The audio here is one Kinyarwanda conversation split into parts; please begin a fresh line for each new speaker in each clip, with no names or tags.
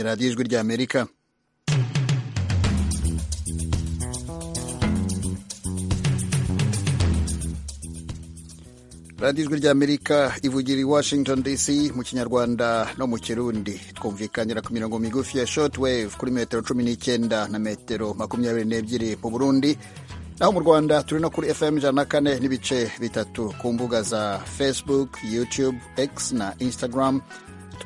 radiyo ijwi ry'amerika radiyo ijwi ry'amerika ivugira i washington dc mu kinyarwanda no mu kirundi twumvikanira ku mirongo migufi ya shortwave kuri metero cumi n'icyenda na metero makumyabiri n'ebyiri mu burundi naho mu rwanda turi no kuri fm ijana na kane n'ibice bitatu ku mbuga za facebook youtube x na instagram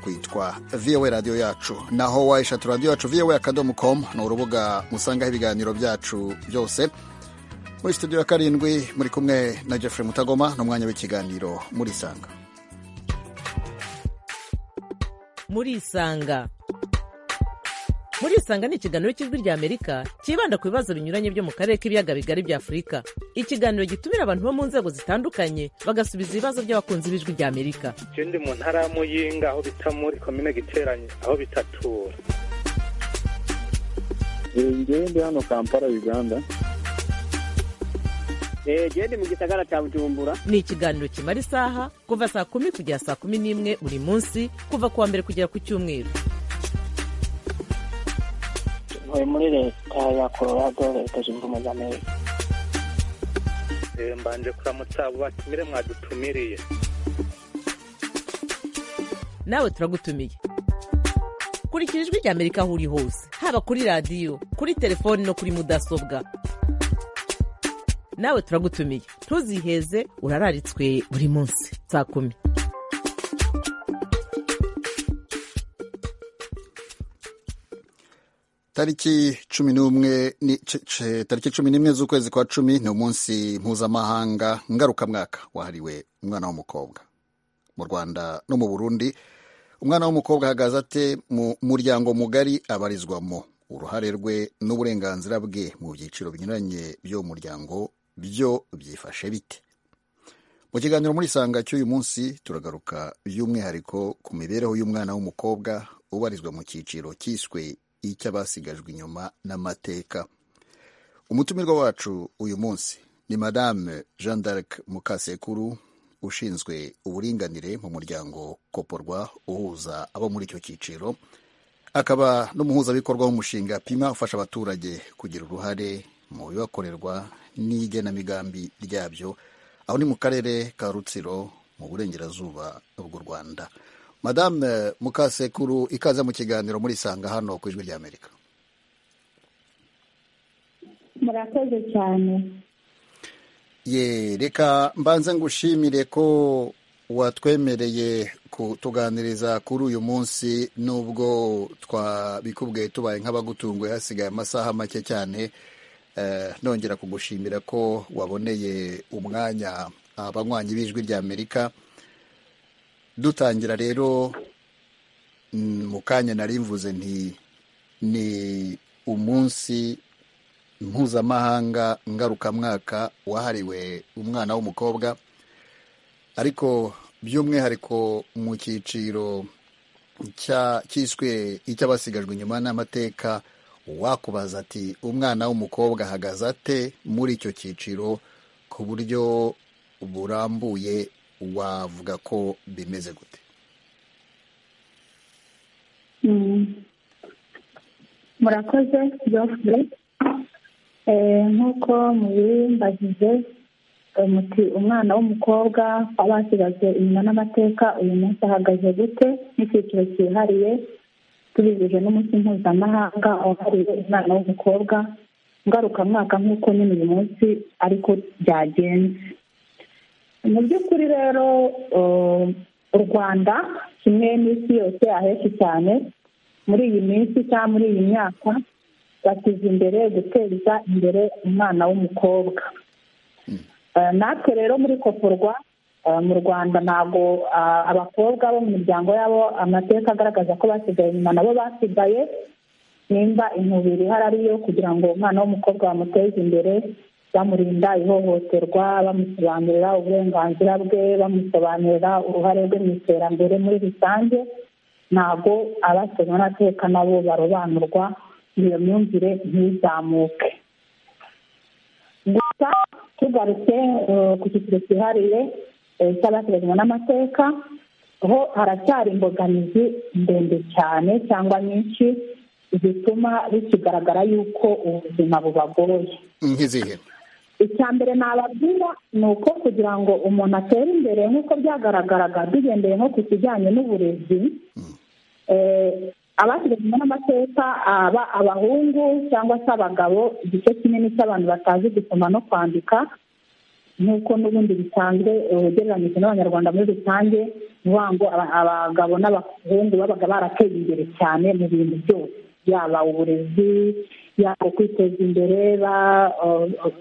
twitwa vowa radiyo yacu naho wayishatu radiyo yacu vowa akadomo com ni urubuga musangaho ibiganiro byacu byose muri studio ya karindwi muri kumwe na jeffrey mutagoma n'umwanya w'ikiganiro muri isanga
muri isanga muri isanga ni ikiganiro cy'ijwi ry'amerika cyibanda ku bibazo binyuranye byo mu karere k'ibiyaga bigari bya afurika ikiganiro gitumira abantu bo mu nzego zitandukanye bagasubiza ibibazo by'abakunzi b'ijwi ry'amerika
ndi mu ntara ya muyinga aho bita muri komine giteranye aho bitatura
njyewe ndi hano kampala uganda
gende mu gisagara cya bujumbura
ni ikiganiro kimara isaha kuva saa kumi kugera saa kumi n'imwe buri munsi kuva ku wa mbere kugera ku cyumweru
ntuye muri leta ya colorado leta zunze ubumwe za amerika
mbanje kuramutsa abo batumire mwadutumiriye
nawe turagutumiye kurikira ijwi ry'amerika aho uri hose haba kuri radiyo kuri telefoni no kuri mudasobwa nawe turagutumiye ntuziheze urararitswe buri munsi saa kumi
tariki cumi n'umwe ni- c- c- tariki cumi n'imwe z'ukwezi kwa cumi ni umunsi mpuzamahanga ngarukamwaka wahariwe umwana w'umukobwa mu rwanda no mu burundi umwana w'umukobwa ahagaze ate mu muryango mugari abarizwamo uruhare rwe n'uburenganzira bwe mu byiciro binyuranye by'uwo muryango byo byifashe bite mu kiganiro muri sanga cy'uyu munsi turagaruka by'umwihariko ku mibereho y'umwana w'umukobwa ubarizwa mu cyiciro cyiswe icy'abasigajwe inyuma n'amateka umutumirwa wacu uyu munsi ni madame jean d'arc mukasekuru ushinzwe uburinganire mu muryango koporwa uhuza abo muri icyo cyiciro akaba n'umuhuzabikorwa w'umushinga pima ufasha abaturage kugira uruhare mu bibakorerwa n'igenamigambi ryabyo aho ni mu karere ka rutsiro mu burengerazuba bw'u rwanda madame mukasekuru ikaze mu kiganiro muri sanga hano ku ijwi ry'amerika
murakoze cyane
ye reka mbanze ngushimire ko watwemereye kutuganiriza kuri uyu munsi nubwo twabikubwiye tubaye nk'abagutunguye hasigaye amasaha make cyane Eh, nongera kugushimira ko waboneye umwanya abanywanyi b'ijwi ry'amerika dutangira rero mm, mu kanya nari mvuze nti ni umunsi mpuzamahanga ngarukamwaka wahariwe umwana w'umukobwa ariko by'umwihariko mu cyiciro cya- cyiswe icy'abasigajwe inyuma n'amateka wakubaza ati umwana w'umukobwa ahagaze ate muri icyo cyiciro ku buryo burambuye wavuga ko bimeze gute
Mm. murakoze Geoffrey Eh, nk'uko mubimbagize eh, muti umwana w'umukobwa wabasigajwe inyuma n'amateka uyu munsi ahagaze gute n'icyiciro cyihariye tubibije n'umunsi mpuzamahanga wahariwe umwana w'umukobwa ngarukamwaka nk'uko nyine uyu munsi ariko byagenze mu by'ukuri rero eh, u rwanda kimwe n'isi yose ahenshi cyane muri iyi minsi cyangwa muri iyi myaka bashyize imbere guteza imbere umwana w'umukobwa Eh, natwe rero muri koporwa eh, mu rwanda ntabwo ah, abakobwa bo mu miryango yabo amateka agaragaza ko basigaye inyuma nabo basigaye nimba intubiri ihari ariyo kugira ngo umwana w'umukobwa bamuteze imbere bamurinda ihohoterwa bamusobanurira uburenganzira bwe bamusobanurira uruhare rwe mu iterambere muri rusange ntabwo abasomwa n'ateka nabo barobanurwa iyo myumvire ntizamuke gusa tugarutse eh, ku cyiciro cyihariye eh, cy'abateganywa n'amateka ho haracyari imbogamizi ndende cyane cyangwa nyinshi zituma bikigaragara yuko ubuzima bubagoye
nk'izihe
icya mbere nababwira ni uko kugira ngo umuntu atere imbere nk'uko byagaragaraga dugendeye nko ku kijyanye n'uburezi abashyizemo n'amateka aba abahungu cyangwa se abagabo igice kinini cy'abantu batazi gusoma no kwandika nk'uko n'ubundi bisanzwe ugereranyije n'abanyarwanda muri rusange ni ukuvuga ngo abagabo n'abahungu babaga barateye imbere cyane mu bintu byose yaba uburezi yaba kwiteza imbere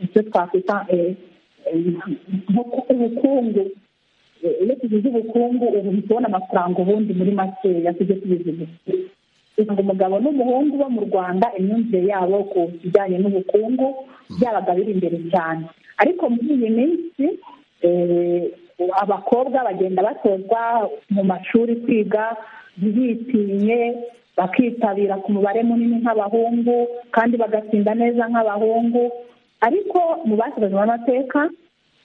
icyo twakwita ubukungu iyo tugize ubukungu ubu tubona amafaranga ubundi muri makeya tujye tubizi gusa umugabo n'umuhungu bo mu rwanda imyumvire yabo ku kijyanye n'ubukungu byabaga biri imbere cyane ariko muri iyi minsi abakobwa bagenda batozwa mu mashuri kwiga bitinye bakitabira ku mubare munini nk'abahungu kandi bagatsinda neza nk'abahungu ariko mu bashyizemo amateka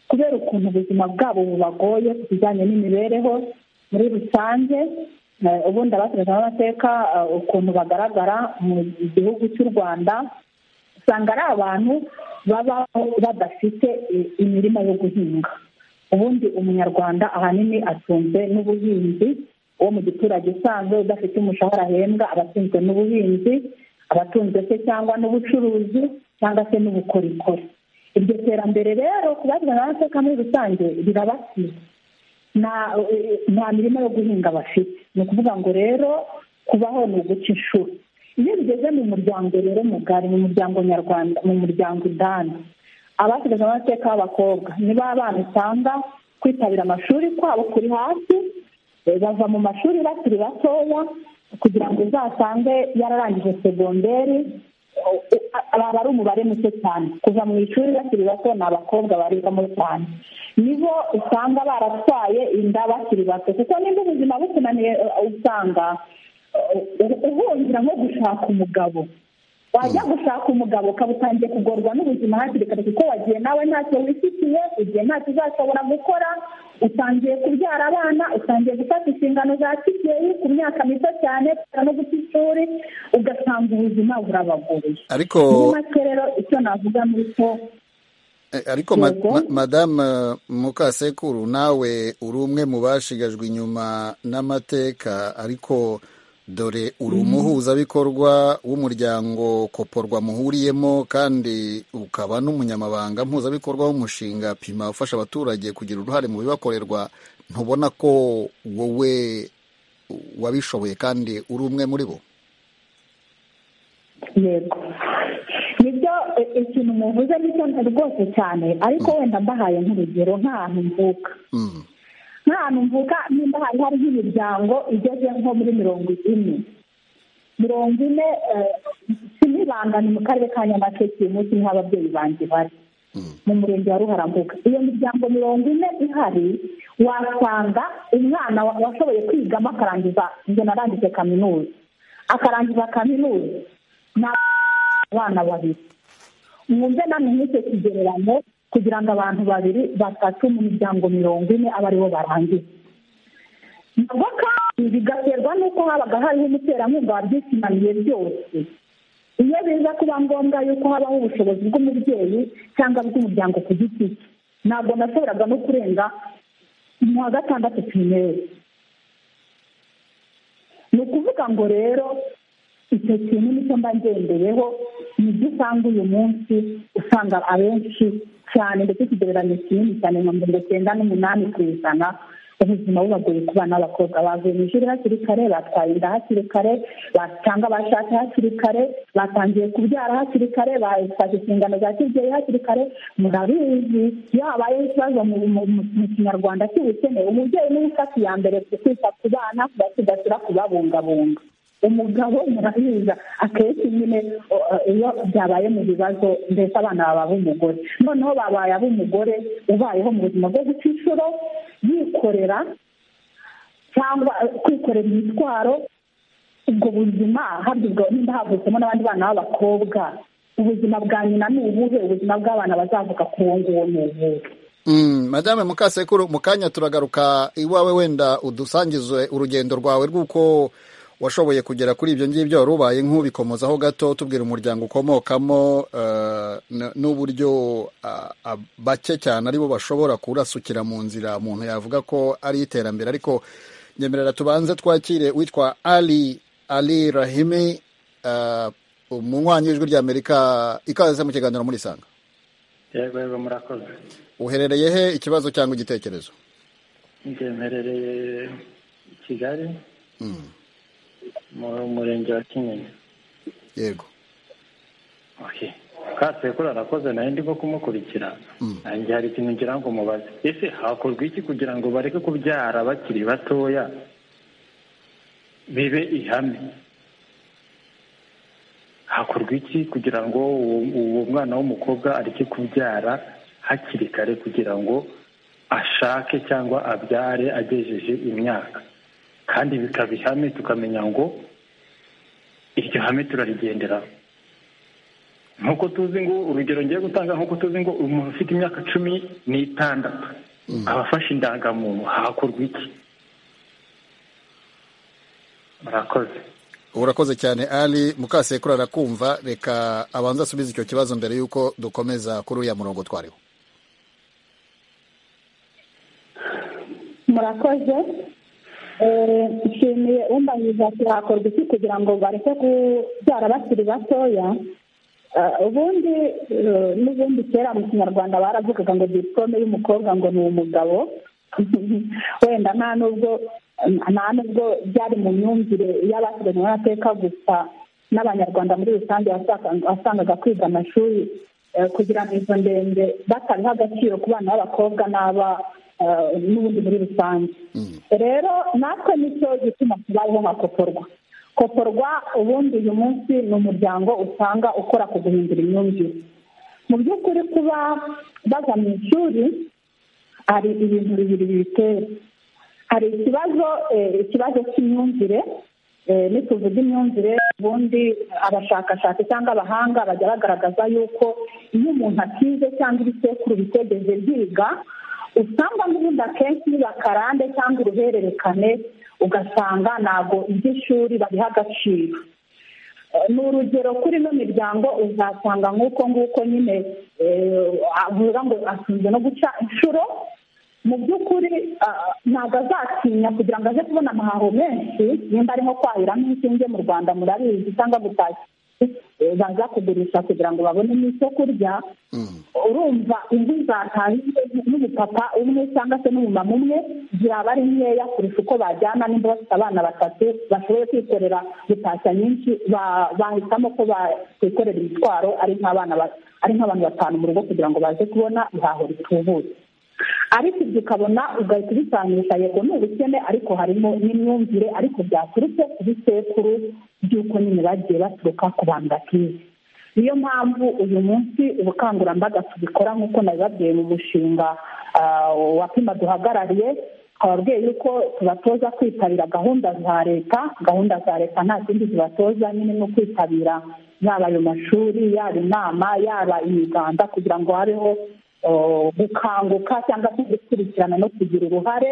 kubera ukuntu ubuzima bwabo bubagoye ku bijyanye n'imibereho muri rusange ubundi abashyizemo amateka ukuntu bagaragara mu gihugu cy'u rwanda usanga ari abantu baba badafite imirima yo guhinga ubundi umunyarwanda ahanini atunzwe n'ubuhinzi uwo mu giturage usanzwe udafite umushahara ahembwa aba atunzwe n'ubuhinzi aba atunzwe se cyangwa n'ubucuruzi cyangwa se n'ubukorikori iryo terambere rero ku bagirana amateka muri rusange rirabasize nta mirima yo guhinga bafite ni ukuvuga ngo rero kubaho ni uguca inshuro iyo bigeze mu muryango rero mugari mu muryango nyarwanda mu muryango udani abasigaje amateka b'abakobwa ni ba bana usanga kwitabira amashuri kwabo kuri hasi bava mu mashuri bakiri batoya kugira ngo uzasange yararangije segonderi aba ari umubare muke cyane kuva mu ishuri bakiri bato ni abakobwa barigamo cyane nibo usanga baratwaye inda bakiri bato kuko nimba ubuzima bukunaniye usanga uhungira nko gushaka umugabo wajya gushaka umugabo ukaba utangiye kugorwa n'ubuzima hakiri kare kuko wagiye nawe ntacyo wifitiye ugiye ntacyo uzashobora gukora utangiye kubyara abana utangiye gufata inshingano za kibyeyi ku myaka mito cyane no guta ishuri ugasanga ubuzima burabagoye
ariko
muri make rero icyo navuga ni uko
ariko madamu mukasekuru nawe uri umwe mu bashigajwe inyuma n'amateka ariko dore uri umuhuzabikorwa w'umuryango koporwa muhuriyemo kandi ukaba n'umunyamabanga mpuzabikorwa w'umushinga pima ufasha abaturage kugira uruhare mu bibakorerwa ntubona ko wowe wabishoboye kandi uri umwe muri bo
yego nibyo ikintu muvuze nicyo rwose cyane ariko wenda mbahaye nk'urugero nk'ahantu mvuka nk'ahantu mvuga nimba hari hari nk'imiryango igeze nko muri mirongo ine mirongo ine sinibangane mu karere ka nyamasheke munsi niho ababyeyi banjye bari mu murenge wa ruharambuga iyo miryango mirongo ine ihari wasanga umwana washoboye kwigamo akarangiza ngo narangije kaminuza akarangiza kaminuza ni abana babiri mwumve namwe nk'icyo kigereranyo kugira ngo abantu babiri batatu mu miryango mirongo ine abe aribo barangiza nabwo kandi bigaterwa n'uko habaga hariho umuterankunga wabyishimaniye byose iyo biza kuba ngombwa y'uko habaho ubushobozi bw'umubyeyi cyangwa bw'umuryango ku giti cye ntabwo nashoboraga no kurenga mu wa gatandatu pirimeri ni ukuvuga ngo rero icyo kintu nicyo mba ngendeyeho nibyo usanga uyu munsi usanga abenshi cyane ndetse ikigereranyo kinini cyane mirongo icyenda n'umunani ku ijana ubuzima bubagoye ku bana b'abakobwa bavuye mu ishuri hakiri kare batwaye inda hakiri kare cyangwa bashatse hakiri kare batangiye kubyara hakiri kare bafashe inshingano za kibyeyi hakiri kare murabizi iyo habayeho ikibazo mu kinyarwanda cy'ubukene umubyeyi niwe ufata iya mbere kwita ku bana kubasigasira kubabungabunga umugabo murabiza akenshi nyine iyo byabaye mu bibazo mbese abana baba ab'umugore noneho babaye ab'umugore ubayeho mu buzima bwo guca inshuro yikorera cyangwa kwikorera imitwaro ubwo buzima habwa nimba havutsemo n'abandi bana b'abakobwa ubuzima bwa nyina ni ubuhe ubuzima bw'abana bazavuga ku nguwo ni ubuhe
Mm, madame mukasekuru mu kanya turagaruka iwawe wenda udusangize urugendo rwawe rw'uko washoboye kugera kuri ibyo ngibyo wari ubaye nk'ubikomozaho gato tubwira umuryango ukomokamo eh, n- n'uburyo ah, ah, bake cyane aribo bashobora kurasukira mu nzira umuntu yavuga ko ari iterambere ariko nyemerera tubanze twakire witwa ali ali rahimi eh, umunywanyi w'ijwi ry'amerika ikaze mu kiganiro muri sanga
yego yego murakoze
uherereye he ikibazo cyangwa igitekerezo
njye mperereye i kigali mu murenge wa kinyinya
yego
okay. kasekuru arakoze nayo ndimo kumukurikirana nanjye hari ikintu ngira ngo mubaze ese hakorwa iki kugira ngo bareke kubyara bakiri batoya bibe ihame hakorwa iki kugira ngo uwo- uwo mwana w'umukobwa areke kubyara hakiri kare kugira ngo ashake cyangwa abyare agejeje imyaka kandi bikaba ihame tukamenya ngo iryo hame turarigenderaho nk'uko tuzi ngo urugero ngiye gutanga nk'uko tuzi ngo umuntu ufite imyaka cumi n'itandatu aba afashe indangamuntu hakorwa iki murakoze
urakoze cyane ali mukasekuru arakumva reka abanza asubize icyo kibazo mbere y'uko dukomeza kuri uriya murongo twariho
murakoze Eh, nshimiye umbanyije ati hakorwa iki kugira ngo bareke kubyara bakiri batoya Eh, ubundi eh, n'ubundi kera mu kinyarwanda baravugaga ngo diplome y'umukobwa ngo ni umugabo wenda nta nubwo nta nubwo byari mu myumvire y'abasigaye n'amateka gusa n'abanyarwanda muri rusange wasanga- wasangaga kwiga amashuri eh, kugira ngo izo ndende batabiha agaciro ku bana b'abakobwa n'aba eh, n'ubundi muri rusange rero natwe nicyo gituma tubayeho nka koporwa koporwa ubundi uyu munsi ni umuryango usanga ukora ku guhindura imyumvire mu by'ukuri kuba bajya mu ishuri hari ibintu bibiri bibitera hari ikibazo eh, ikibazo cy'imyumvire eh, nituvuga imyumvire ubundi abashakashatsi cyangwa abahanga bajya bagaragaza yuko iyo umuntu atize cyangwa ibisekuru bitegeze byiga usanga n'ubundi akenshi biba akarande cyangwa uruhererekane ugasanga ntabwo iby'ishuri babiha agaciro Eh, ni urugero kuri ino miryango uzasanga nk'uko nguko nyine eh, avuga ngo atunze no guca inshuro mu by'ukuri ah, ntabwo azatinya kugira ngo aze kubona amahaho menshi nimba ari nko kwahiramo inshinge mu rwanda murabizi cyangwa gutashya eh, baza kugurisha kugira ngo babonemo icyo kurya urumva inzu zatahiwe n'umupapa umwe cyangwa se n'umumama umwe ziraba ari nkeya kurusha uko bajyana nimba bafite abana batatu bashoboye kwikorera gutashya nyinshi ba- bahitamo ko bakwikorera imitwaro ari nk'abana ba- ari nk'abantu batanu mu rugo kugira ngo baze kubona ihaho ritubutse ariko ibyo ukabona ugahita ubisanisha yego ni ubukene ariko harimo n'imyumvire ariko byaturutse ku bisekuru by'uko nyine bagiye baturuka ku bantu batize niyo mpamvu uyu munsi ubukangurambaga tubikora nk'uko nabibabwiye mu mushinga ah, wa pima duhagarariye twababwiye yuko tubatoza kwitabira gahunda za leta gahunda za leta nta kindi zibatoza nyine no kwitabira yaba ayo mashuri yaba inama yaba imiganda kugira ngo habeho oh, gukanguka cyangwa se gukurikirana no kugira uruhare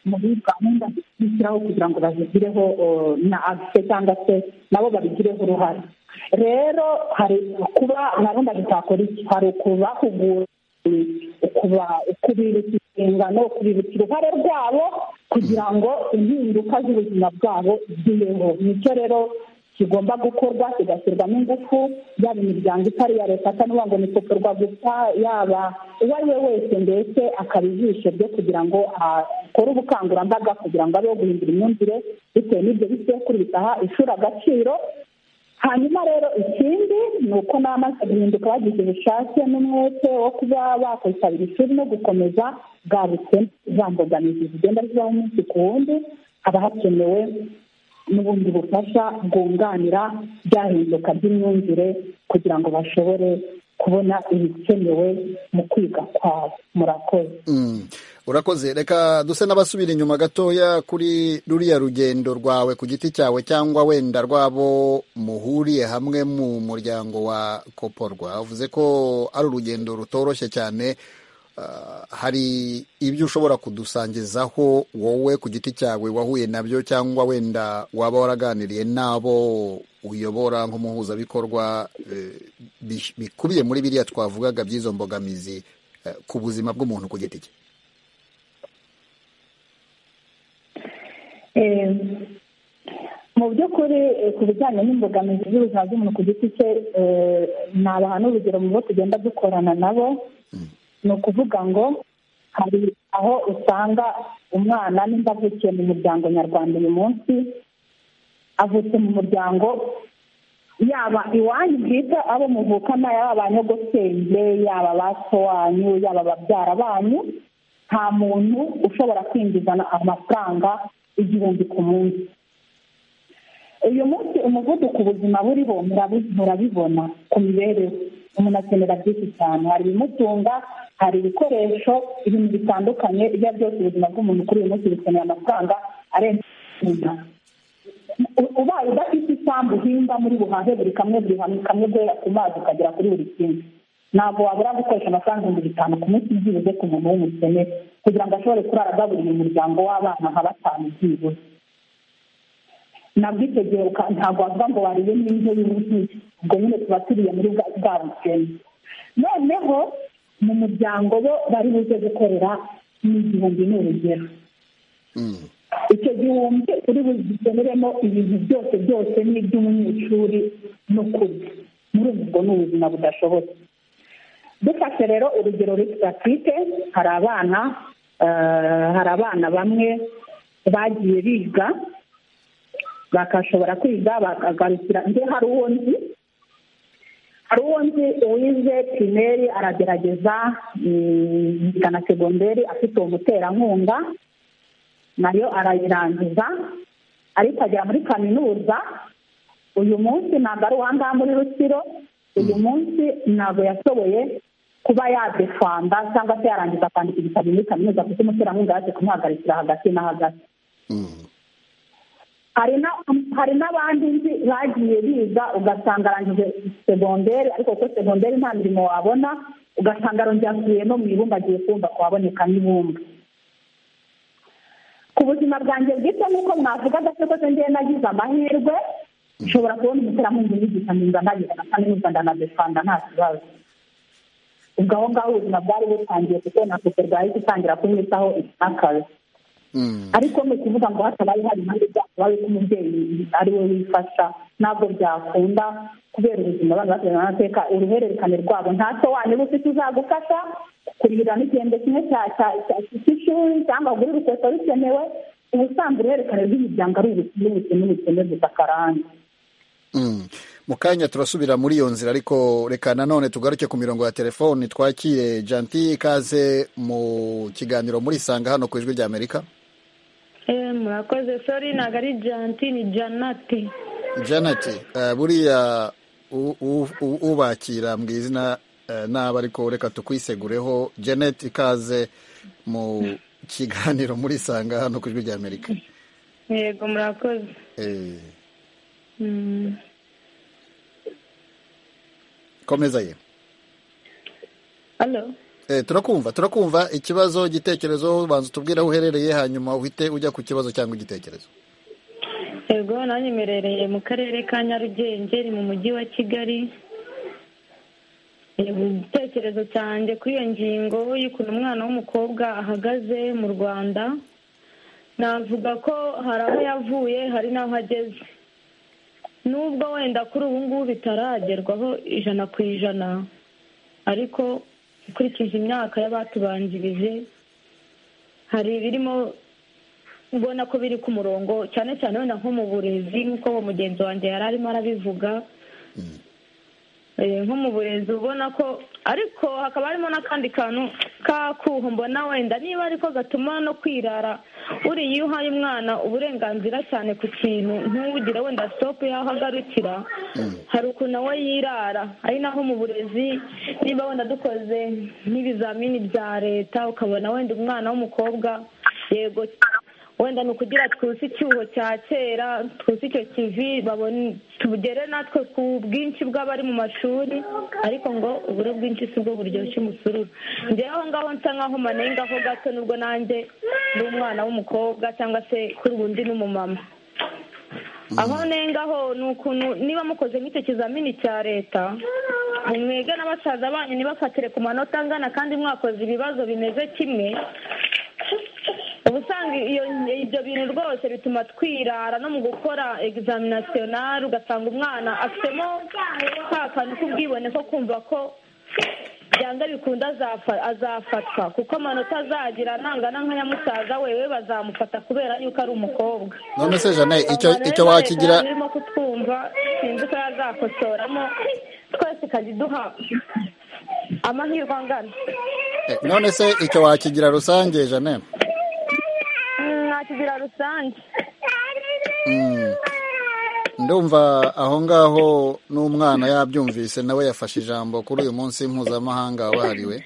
muri gahunda zishyiraho kugira ngo bazigireho oh, na agise cyangwa se nabo babigireho uruhare rero hari kuba narumva bitakora iki hari ukubahugura ukuba ukubibutsa inshingano ukubibutsa uruhare rwabo kugira ngo impinduka z'ubuzima bwabo zibeho nicyo rero kigomba gukorwa kigashyirwamo ingufu yaba imiryango itari iya leta atari ngo ni koporwa gusa yaba uwo ari we wese mbese akaba ijisho ryo kugira ngo akore ubukangurambaga kugira ngo abeho guhindura imyumvire bitewe n'ibyo bisekuru bitaha ishuri agaciro hanyuma rero ikindi ni uko n'amaze guhinduka bagize ubushake n'umwete wo kuba bakwitabira ishuri no gukomeza bwa bukene za mbogamizi zigenda zibaho umunsi ku wundi haba hakenewe n'ubundi bufasha bwunganira byahinduka by'imyumvire kugira ngo bashobore kubona ibikenewe mu kwiga kwabo murakoze
Mm. urakoze reka duse n'abasubira inyuma gatoya kuri ruriya rugendo rwawe ku giti cyawe cyangwa wenda rwabo muhuriye hamwe mu muryango wa koporwa uvuze ko ari urugendo rutoroshye cyane hari ibyo ushobora kudusangizaho wowe ku giti cyawe wahuye nabyo cyangwa wenda waba waraganiriye n'abo uyobora nk'umuhuzabikorwa eh, bi- bikubiye muri biriya twavugaga by'izo mbogamizi eh, ku buzima bw'umuntu ku giti cye
Eh, mu by'ukuri eh, ku bijyanye n'imbogamizi z'ubuzima bw'umuntu ku giti cye eh, nabaha n'urugero mu bo tugenda dukorana nabo ni ukuvuga ngo hari aho usanga umwana nimba avukiye mu muryango nyarwanda uyu munsi avutse mu muryango yaba iwanyu bwite abo muvukana yaba ba nyogosenge yaba ba so wanyu yaba babyara banyu nta muntu ushobora kwinjizana amafaranga igihumbi ku munsi uyu munsi umuvuduko ubuzima buriho murabi- murabibona ku mibereho umuntu akenera byinshi cyane hari ibimutunga hari ibikoresho ibintu bitandukanye ibyo ari byo byose ubuzima bw'umuntu kuri uyu munsi bikeneye amafaranga arenze igihumbi U- ubaye udafite isambu uhinga muri buhahe buri kamwe buri hamwe kamwe guhera ku mazi ukagera kuri buri kimwe ntabwo wabura gukoresha amafaranga ibihumbi bitanu ku munsi byibuze ku muntu w'umukene kugira ngo ashobore kurara agaburira umuryango w'abana nka batanu byibuze nabwo icyo gihe uka- ntabwo wavuga ngo wariye n'indyo yuzuye ubwo nyine tuba turiye muri bwa bwa bukene noneho mu muryango bo bari buze gukorera ni igihumbi ni urugero
Mm.
icyo gihumbi uri bugeneremo ibintu byose byose n'iby'umunyeshuri no kurya muri ubu bwo ni ubuzima budashobotse dufashe rero urugero rutya twite hari abana eh, hari abana bamwe bagiye biga bakashobora kwiga bakagarukira nde hari uwo nzi hari uwo nzi uwize pirimeri aragerageza mm, na segonderi afite uwo muterankunga nayo arayirangiza ariko agera muri kaminuza uyu munsi ntabwo ari uwangaha muri rusiro uyu munsi ntabwo yashoboye kuba yadefanda cyangwa se yarangiza kwandika igitabo muri kaminuza kuko umuterankunga yaje kumuhagarikira hagati na hagati
Mm.
hari na- hari n'abandi nzi bagiye biga ugasanga arangije segonderi ariko kuko segonderi nta mirimo wabona ugasanga arongera asubiye no mu ibumba agiye kumva kuhaboneka n'ibumba ku buzima bwanjye bwite nk'uko mwavugaga se kose ngewe nagize amahirwe nshobora kubona umuterankunga unyigisha nziza nagize na kaminuza ndanadefanda nta kibazo ubwo aho ngaho ubuzima bwari butangiye kuko na kuko bwahise itangira kumwitaho akazi
Mm.
ariko ni ukuvuga ngo hatabaye hari impande zabaye ko umubyeyi ari we wifasha ntabwo byakunda kubera ubuzima abana baterana amateka uruhererekane rwabo nta so wanyu uba ufite uzagufasha kurihira n'igihembwe kimwe cya- cya- cya- cy'ishuri cyangwa ugure urukweto rukenewe ubusanzwe uruhererekane rw'imiryango ari ubukene ubukene ubukene gusa karande
Mm. mu kanya turasubira muri iyo nzira ariko reka nanone tugaruke ku mirongo ya telefoni twakire janti ikaze mu kiganiro muri sanga hano ku ijwi ry'amerika
Eh, murakoze sori ntabwo ari janti ni janati
janet eh, buriya u- u- u- ubakira mbwira izina eh, nabi ariko reka tukwisegureho janet ikaze mu kiganiro muri sanga hano ku ijwi ry'amerika
yego murakoze
Eh,
Mm.
komeza ye
Hello?
Eh, turakumva turakumva ikibazo igitekerezo banza utubwire aho uherereye hanyuma uhite ujya ku kibazo cyangwa igitekerezo
yego nanjye mberereye mu karere ka nyarugenge ni mu mujyi wa kigali Yego, igitekerezo cyanjye kuri iyo ngingo y'ukuntu umwana w'umukobwa ahagaze mu rwanda navuga ko hari aho yavuye hari n'aho ageze nubwo wenda kuri ubu ngubu bitaragerwaho ijana ku ijana ariko ukurikije imyaka y'abatubanjirije hari ibirimo ubona ko biri ku murongo cyane cyane wenda nko mu burezi nk'uko uwo mugenzi wanjye yari arimo arabivuga Eh, nko mu burezi ubona ko ariko hakaba harimo n'akandi kantu k'akuho mbona wenda niba ariko gatuma no kwirara buriya iyo uhaye umwana uburenganzira cyane ku kintu ntugire wenda sitopu y'aho agarukira hari ukuntu nawe yirara ari naho mu burezi niba wenda dukoze nk'ibizamini bya leta ukabona wenda umwana w'umukobwa yego wenda ni ukugira twuze icyuho cya kera twuze icyo kivi tugere natwe ku bwinshi bw'abari mu mashuri ariko ngo uburo bwinshi si bwo buryoshye umusururu njyewe ngaho nsa nkaho manengaho gato nubwo nanjye ndi umwana w'umukobwa cyangwa se kuri ubundi ni umumama aho nengaho ni ukuntu niba mukoze nk'icyo kizamini cya leta mwege na basaza banyu ntibafatire ku manota angana kandi mwakoze ibibazo bimeze kimwe uba usanga ibyo bintu rwose bituma twirara no mu gukora egizaminisiyonari ugasanga umwana afitemo ka kantu k'ubwibone ko kumva ko byanga bikunda azafatwa kuko amanota azagira nangana nka nyamusaza wewe bazamufata kubera yuko ari umukobwa
none se jane icyo icyo wakigira
Leta irimo kutwumva sinzi ko yazakosoramo twese ikajya iduha amahirwe angana
eh, none se icyo wakigira rusange jane
Mm, nakigira rusange
Mm. ndumva aho ngaho n'umwana yabyumvise nawe yafashe ijambo kuri uyu munsi mpuzamahanga wahariwe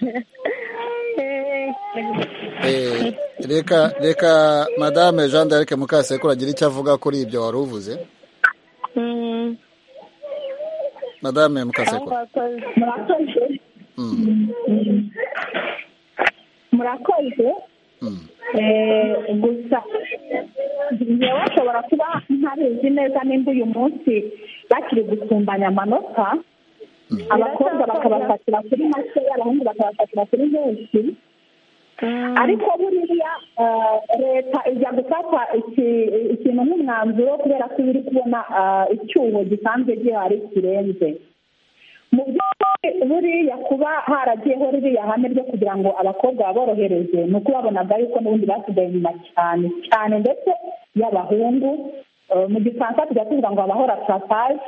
Eh, reka reka madame jean d'arc mukasekuru agira icyo avuga kuri ibyo wari uvuze
Mm,
madame mukasekuru
mwakoze.
murakoze
Mm,
murakoze
mm.
Eh, gusa njyewe ashobora kuba ntabizi neza nimba uyu munsi bakiri gusumbanya amanota abakobwa bakabafatira kuri make abahungu bakabafatira kuri benshi
Mm,
ariko buriya eh, leta ijya gufata iki- ikintu nk'umwanzuro kubera ko iba iri kubona eh, icyuho gisanzwe gihari kirenze mu by'ukuri buriya kuba haragiyeho ririya hame ryo kugira ngo abakobwa baborohereze ni uko babonaga yuko n'ubundi basigaye inyuma cyane cyane ndetse y'abahungu Eh, mu gifaransa tujya tuvuga ngo abahora tarapaje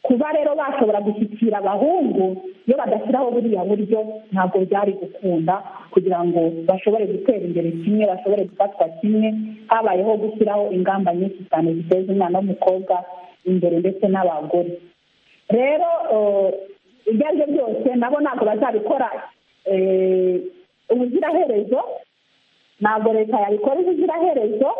kuba rero bashobora gushyikira abahungu iyo badashyiraho buriya buryo ntabwo byari gukunda kugira ngo bashobore gutera imbere kimwe bashobore gufatwa kimwe habayeho gushyiraho ingamba nyinshi cyane ziteza umwana w'umukobwa imbere ndetse n'abagore rero eh, ibyo ari byo byose nabo ntabwo bazabikora eh, ubuziraherezo ntabwo leta yabikora ubuziraherezo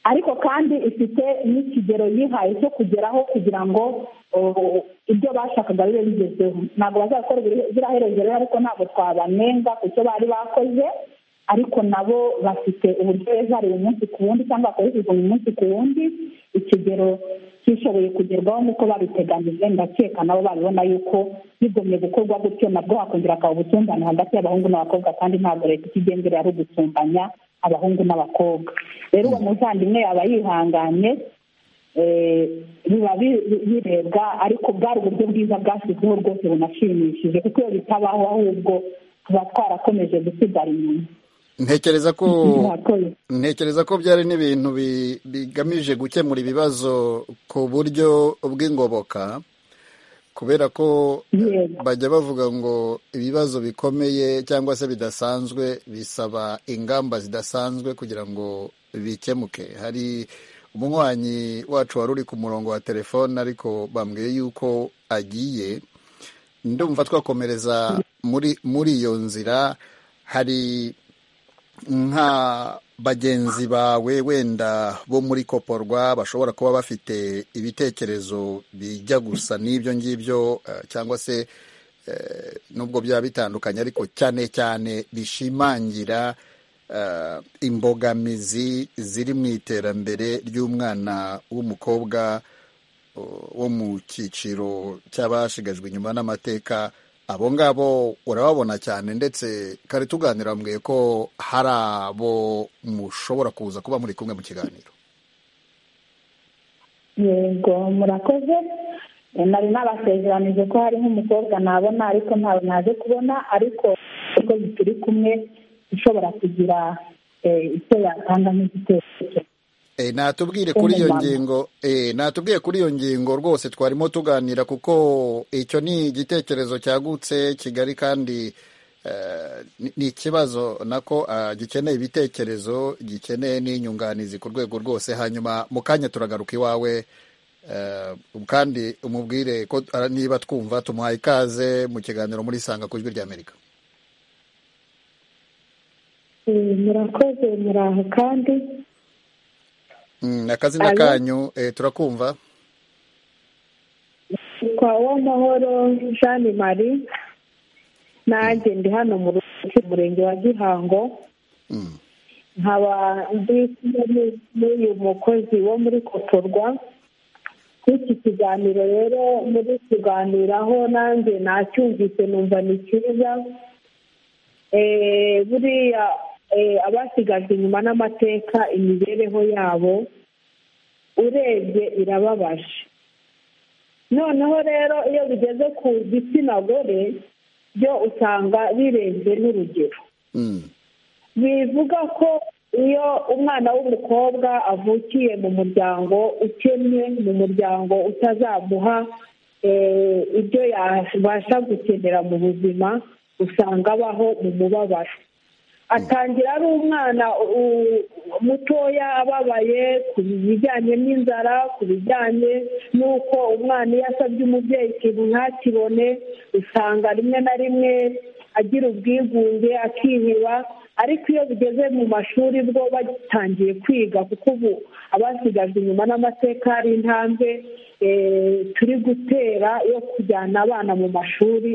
ariko kandi ifite n'ikigero yihaye cyo kugeraho kugira ngo oh, ibyo bashakaga bibe bigezeho ntabwo bazakora ubuziraherezo rero ariko ntabwo twabanenga ku cyo bari bakoze ariko nabo bafite uburyo beza umunsi ku wundi cyangwa bakoreshejwe umunsi ku wundi ikigero kishoboye kugerwaho nk'uko babiteganyije ndakeka nabo babibona yuko bigumye gukorwa gutyo nabwo hakongera akaba ubusumbane hagati y'abahungu n'abakobwa kandi ntabwo leta ikigenzura ari ugusumbanya abahungu n'abakobwa rero uwo muvandimwe yaba yihanganye eh, biba bi- bi- birebwa ariko bwari uburyo bwiza bwashyizweho rwose bunashimishije kuko iyo bitabaho ahubwo tuba twarakomeje gusigara inyuma
ntekereza ko
murakoze
ntekereza ko byari n'ibintu bi- bigamije gukemura ibibazo ku buryo bw'ingoboka kubera ko
yego
bajya bavuga ngo ibibazo bikomeye cyangwa se bidasanzwe bisaba ingamba zidasanzwe kugira ngo bikemuke hari umunywanyi wacu wari uri ku murongo wa telefone ariko bambwiye yuko agiye ndumva twakomereza muri muri iyo nzira hari nka bagenzi bawe wenda bo muri koporwa bashobora kuba bafite ibitekerezo bijya gusa n'ibyo ngibyo eh, cyangwa se eh, nubwo byaba bitandukanye ariko cyane cyane bishimangira eh, imbogamizi ziri mu iterambere ry'umwana w'umukobwa o- wo mu cyiciro cy'abashigajwe inyuma n'amateka abo ngabo urababona cyane ndetse kare tuganira mbwiye ko hari abo mushobora kuza kuba muri kumwe mu kiganiro
yego murakoze Eh, nari nabasezeranije ko hari nk'umukobwa nabona ariko ntawe naje kubona ariko uko turi kumwe ushobora kugira eh, icyo yatanga nk'igitekerezo
E, natubwire kuri iyo
Umumama.
ngingo e, natubwiye kuri iyo ngingo rwose twarimo tuganira kuko icyo ni igitekerezo cyagutse kigari kandi eh, ni- ni ikibazo nako ah, gikeneye ibitekerezo gikeneye n'inyunganizi ku rwego rwose hanyuma mu kanya turagaruka iwawe eh, kandi umubwire ko ah, niba twumva tumuhaye ikaze mu kiganiro muri sanga ku ijwi ry'amerika
Eh, murakoze muri aho kandi
akazina kanyu turakumva
kwa uwamahoro jeanne marie nanjye ndi hano mu rugo murenge wa gihango nkaba ndi kumwe n'uyu mukozi wo muri kotorwa nk'iki kiganiro rero muri kuganiraho nanjye nacyumvise numva ni cyiza buriya abasigajwe inyuma n'amateka imibereho yabo urebye irababaje noneho rero iyo bigeze ku gitsina gore byo usanga birenze n'urugero bivuga ko iyo umwana w'umukobwa avukiye mu muryango ukennye mu muryango utazamuha ibyo yabasha gukenera mu buzima usanga abaho mu mubabaro atangira ari umwana mutoya ababaye ku bijyanye n'inzara ku bijyanye n'uko umwana iyo asabye umubyeyi ikintu ntakibone usanga rimwe na rimwe agira ubwigunge akiheba ariko iyo bigeze mu mashuri bwo bagitangiye kwiga kuko ubu abasigajwe inyuma n'amateka hari intambwe turi gutera yo kujyana abana mu mashuri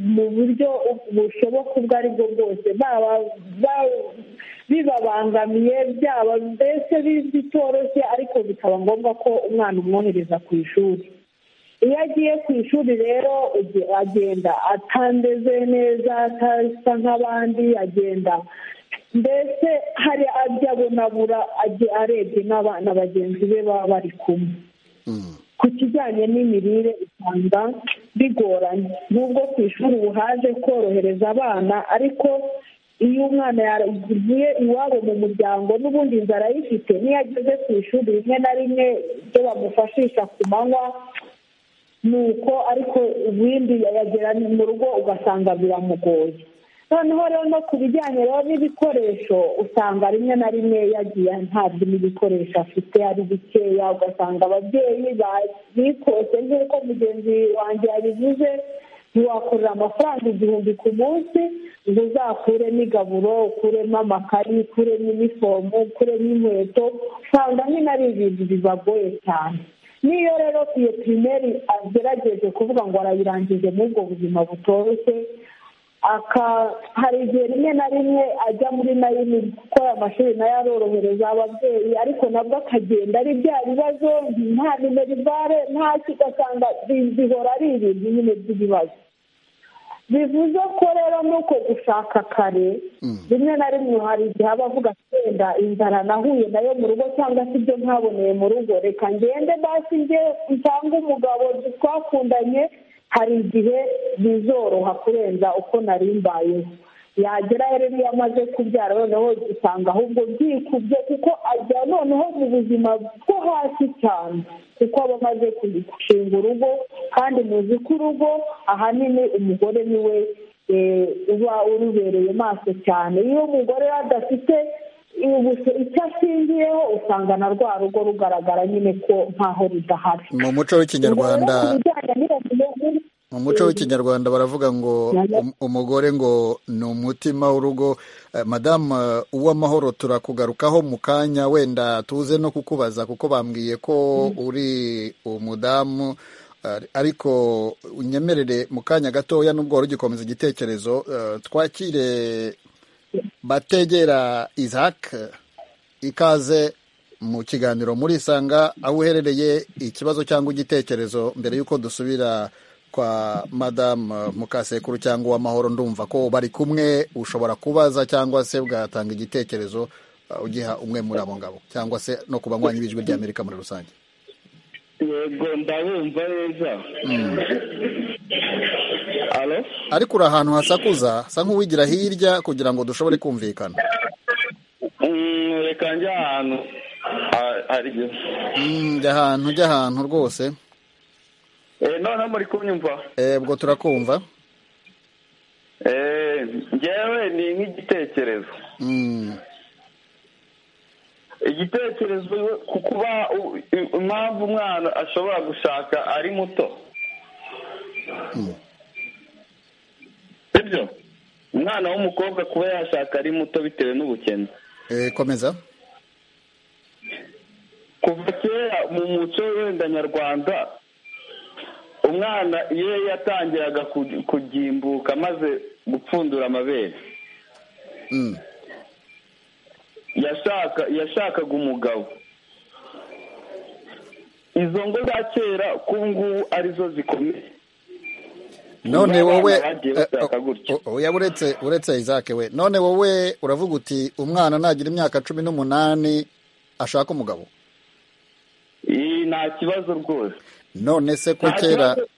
mu buryo bushoboka ubwo ari bwo bwose bibabangamiye byaba mbese bitoroshye ariko bikaba ngombwa ko umwana umwohereza ku ishuri iyo agiye ku ishuri rero agenda atameze neza atasa nk'abandi agenda mbese hari ajya abonabura arebye n'abana bagenzi be baba bari kumwe ku kijyanye n'imirire usanga bigoranye nubwo ku ishuri ubu haje korohereza abana ariko iyo umwana yavuye iwabo mu muryango n'ubundi inzara ayifite n'iyo ageze ku ishuri rimwe na rimwe ibyo bamufashisha ku manywa ni uko ariko ibindi yagera mu rugo ugasanga biramugoye noneho rero no ku bijyanye rero n'ibikoresho usanga rimwe na rimwe yagiye ntabwo n'ibikoresho afite ari bikeya ugasanga ababyeyi bikose nk'uko mugenzi wanjye yabivuze ntiwakorera amafaranga igihumbi ku munsi ngo uzakuremo igaburo ukuremo amakayi ukuremo inifomu ukuremo inkweto usanga nyine ari ibintu bibagoye cyane n'iyo rero iyo pirimeri agerageje kuvuga ngo arayirangije muri ubwo buzima butoroshye hari igihe rimwe na rimwe ajya muri nayini kuko aya mashuri nayo arorohereza ababyeyi ariko nabwo akagenda ari bya bibazo nta minerivare nta ugasanga bihora ari ibintu nyine by'ibibazo bivuze ko rero nuko gushaka kare rimwe na rimwe hari igihe aba avuga wenda inzara nahuye nayo mu rugo cyangwa se ibyo ntaboneye mu rugo reka ngende basi njye cyangwa umugabo twakundanye hari igihe bizoroha kurenza uko nari mbayeho yagera rero iyo amaze kubyara noneho usanga ahubwo byikubye kuko ajya noneho mu buzima bwo hasi cyane kuko aba amaze gushinga urugo kandi muzi ko urugo ahanini umugore niwe uba urubereye maso cyane iyo umugore adafite icyo ashingiyeho usanga na rwa rugo rugaragara nyine ko nkaho rudahari
mu muco w'ikinyarwanda mu muco w'ikinyarwanda baravuga ngo umugore ngo ni umutima w'urugo madamu uw'amahoro turakugarukaho mu kanya wenda tuze no kukubaza kuko bambwiye ko uri umudamu ariko unyemerere mu kanya gatoya n'ubwo wari ugikomeza igitekerezo twakire bategera Isaac ikaze mu kiganiro muri isanga aho uherereye ikibazo cyangwa igitekerezo mbere y'uko dusubira kwa madamu mukasekuru cyangwa uw'amahoro ndumva ko bari kumwe ushobora kubaza cyangwa se ugatanga igitekerezo ugiha umwe muri abo ngabo cyangwa se no ku banywanyi b'ijwi rya amerika muri rusange
yego ndabumva neza
ariko uri ahantu hasakuza asa nk'uwigira hirya kugira ngo dushobore kumvikana
reka njya ahantu
njya ahantu ujya ahantu rwose
noneho muri kunyumva
ubwo turakumva
ngewe ni nk'igitekerezo igitekerezo ku kuba impamvu umwana ashobora gushaka ari muto sibyo umwana w'umukobwa kuba yashaka ari muto bitewe n'ubukene
komeza
kuva kera mu muco wenda nyarwanda umwana iyo yatangiraga kugimbuka maze gupfundura amabere yashakaga umugabo izo ngo za kera k'ubu ngubu arizo zikomeye
none
Umwana
wowe
bagiye bashaka gutyo.
oya uretse uretse Isaac we none wowe uravuga uti umwana nagira imyaka cumi n'umunani ashaka umugabo
Ii, nta kibazo rwose
none se ko
Nta
kera
kibazo.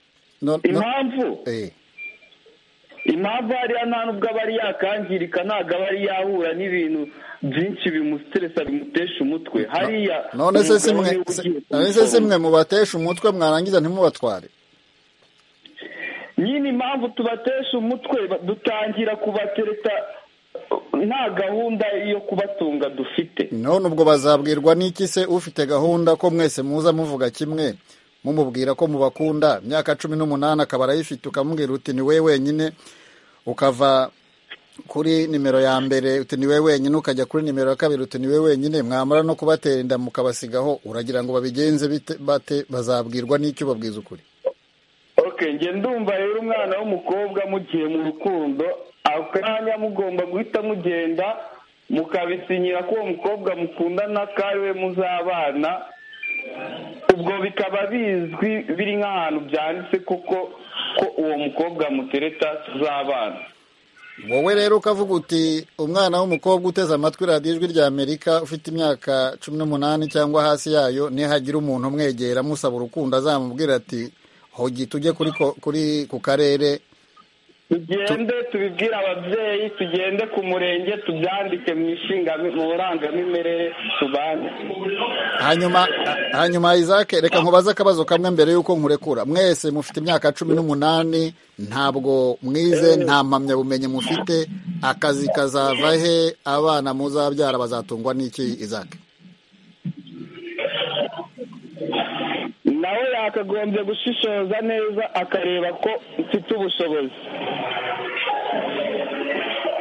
no- no-
impamvu
eh,
impamvu hariya nta nubwo aba ari yakangirika ntabwo aba ari yahura n'ibintu byinshi bimusteresa bimutesha umutwe hariya
none se
umugabo
si mwe
niwe
se-
ugiye
none se si
kumusoma.
mwe mubatesha umutwe mwarangiza ntimubatware
nyine impamvu tubatesha umutwe ba- dutangira kubatereta nta gahunda yo kubatunga dufite
none ubwo bazabwirwa n'iki se ufite gahunda ko mwese muza muvuga kimwe mumubwira ko mubakunda imyaka cumi n'umunani akaba arayifite ukamubwira uti ni we wenyine ukava kuri nimero ya mbere uti ni we wenyine ukajya kuri nimero ya kabiri uti ni we wenyine mwamara no kubatera inda mukabasigaho uragira ngo babigenze bite bate bazabwirwa n'icyo babwiza ukuri
okay njye ndumva rero umwana w'umukobwa mugiye mu rukundo akanya mugomba guhita mugenda mukabisinyira ko uwo mukobwa mukundana ko ari we muzabana ubwo bikaba bizwi biri nk'ahantu byanditse kuko ko uwo mukobwa mutereta tuzabana
wowe rero ukavuga uti umwana w'umukobwa uteze amatwi radiyo ijwi rya amerika ufite imyaka cumi n'umunani cyangwa hasi yayo nihagira umuntu umwegera amusaba urukundo azamubwira ati hogi tujye kuri ko- kuri ku karere
tugende tubibwire ababyeyi tugende ku murenge tubyandike mu ishinga mu burangamimerere tubane
hanyuma hanyuma Isaac reka nkubaze akabazo kamwe mbere y'uko nkurekura mwese mufite imyaka cumi n'umunani ntabwo mwize nta mpamyabumenyi mufite akazi kazava he abana muzabyara bazatungwa n'iki Isaac
nawe yakagombye gushishoza neza akareba ko mfite ubushobozi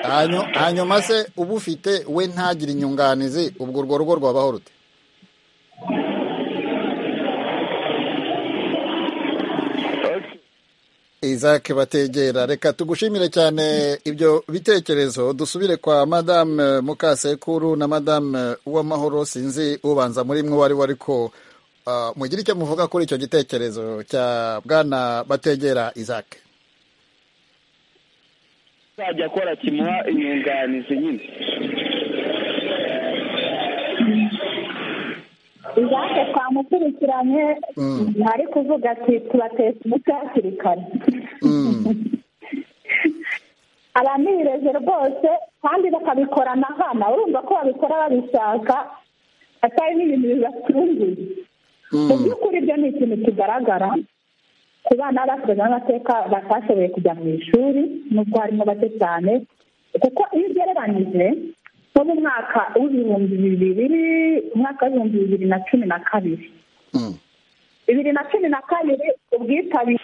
Hanyu- hanyuma se uba ufite we ntagire inyunganizi ubwo urwo rugo rwabaho rute Isaac bategera reka tugushimire cyane ibyo bitekerezo dusubire kwa madame mukasekuru na madame uwamahoro sinzi ubanza muri mwe wari ariko ah, mugire icyo muvuga kuri icyo gitekerezo cya bwana bategera Isaac
uzajya akora kimuha inyunganizi nyine
izake twamukurikiranye ntari kuvuga ati tubatesha umuti hakiri kare aranireje rwose kandi bakabikora na hana urumva ko babikora babishaka atari n'ibintu bibatunguye mu by'ukuri ibyo ni ikintu kigaragara ku bana bakoze amateka batashoboye kujya mu ishuri nubwo harimo bake cyane kuko iyo ugereranyije nko mu mwaka w'ibihumbi bibiri umwaka w'ibihumbi bibiri na cumi na kabiri bibiri na cumi na kabiri ubwitabire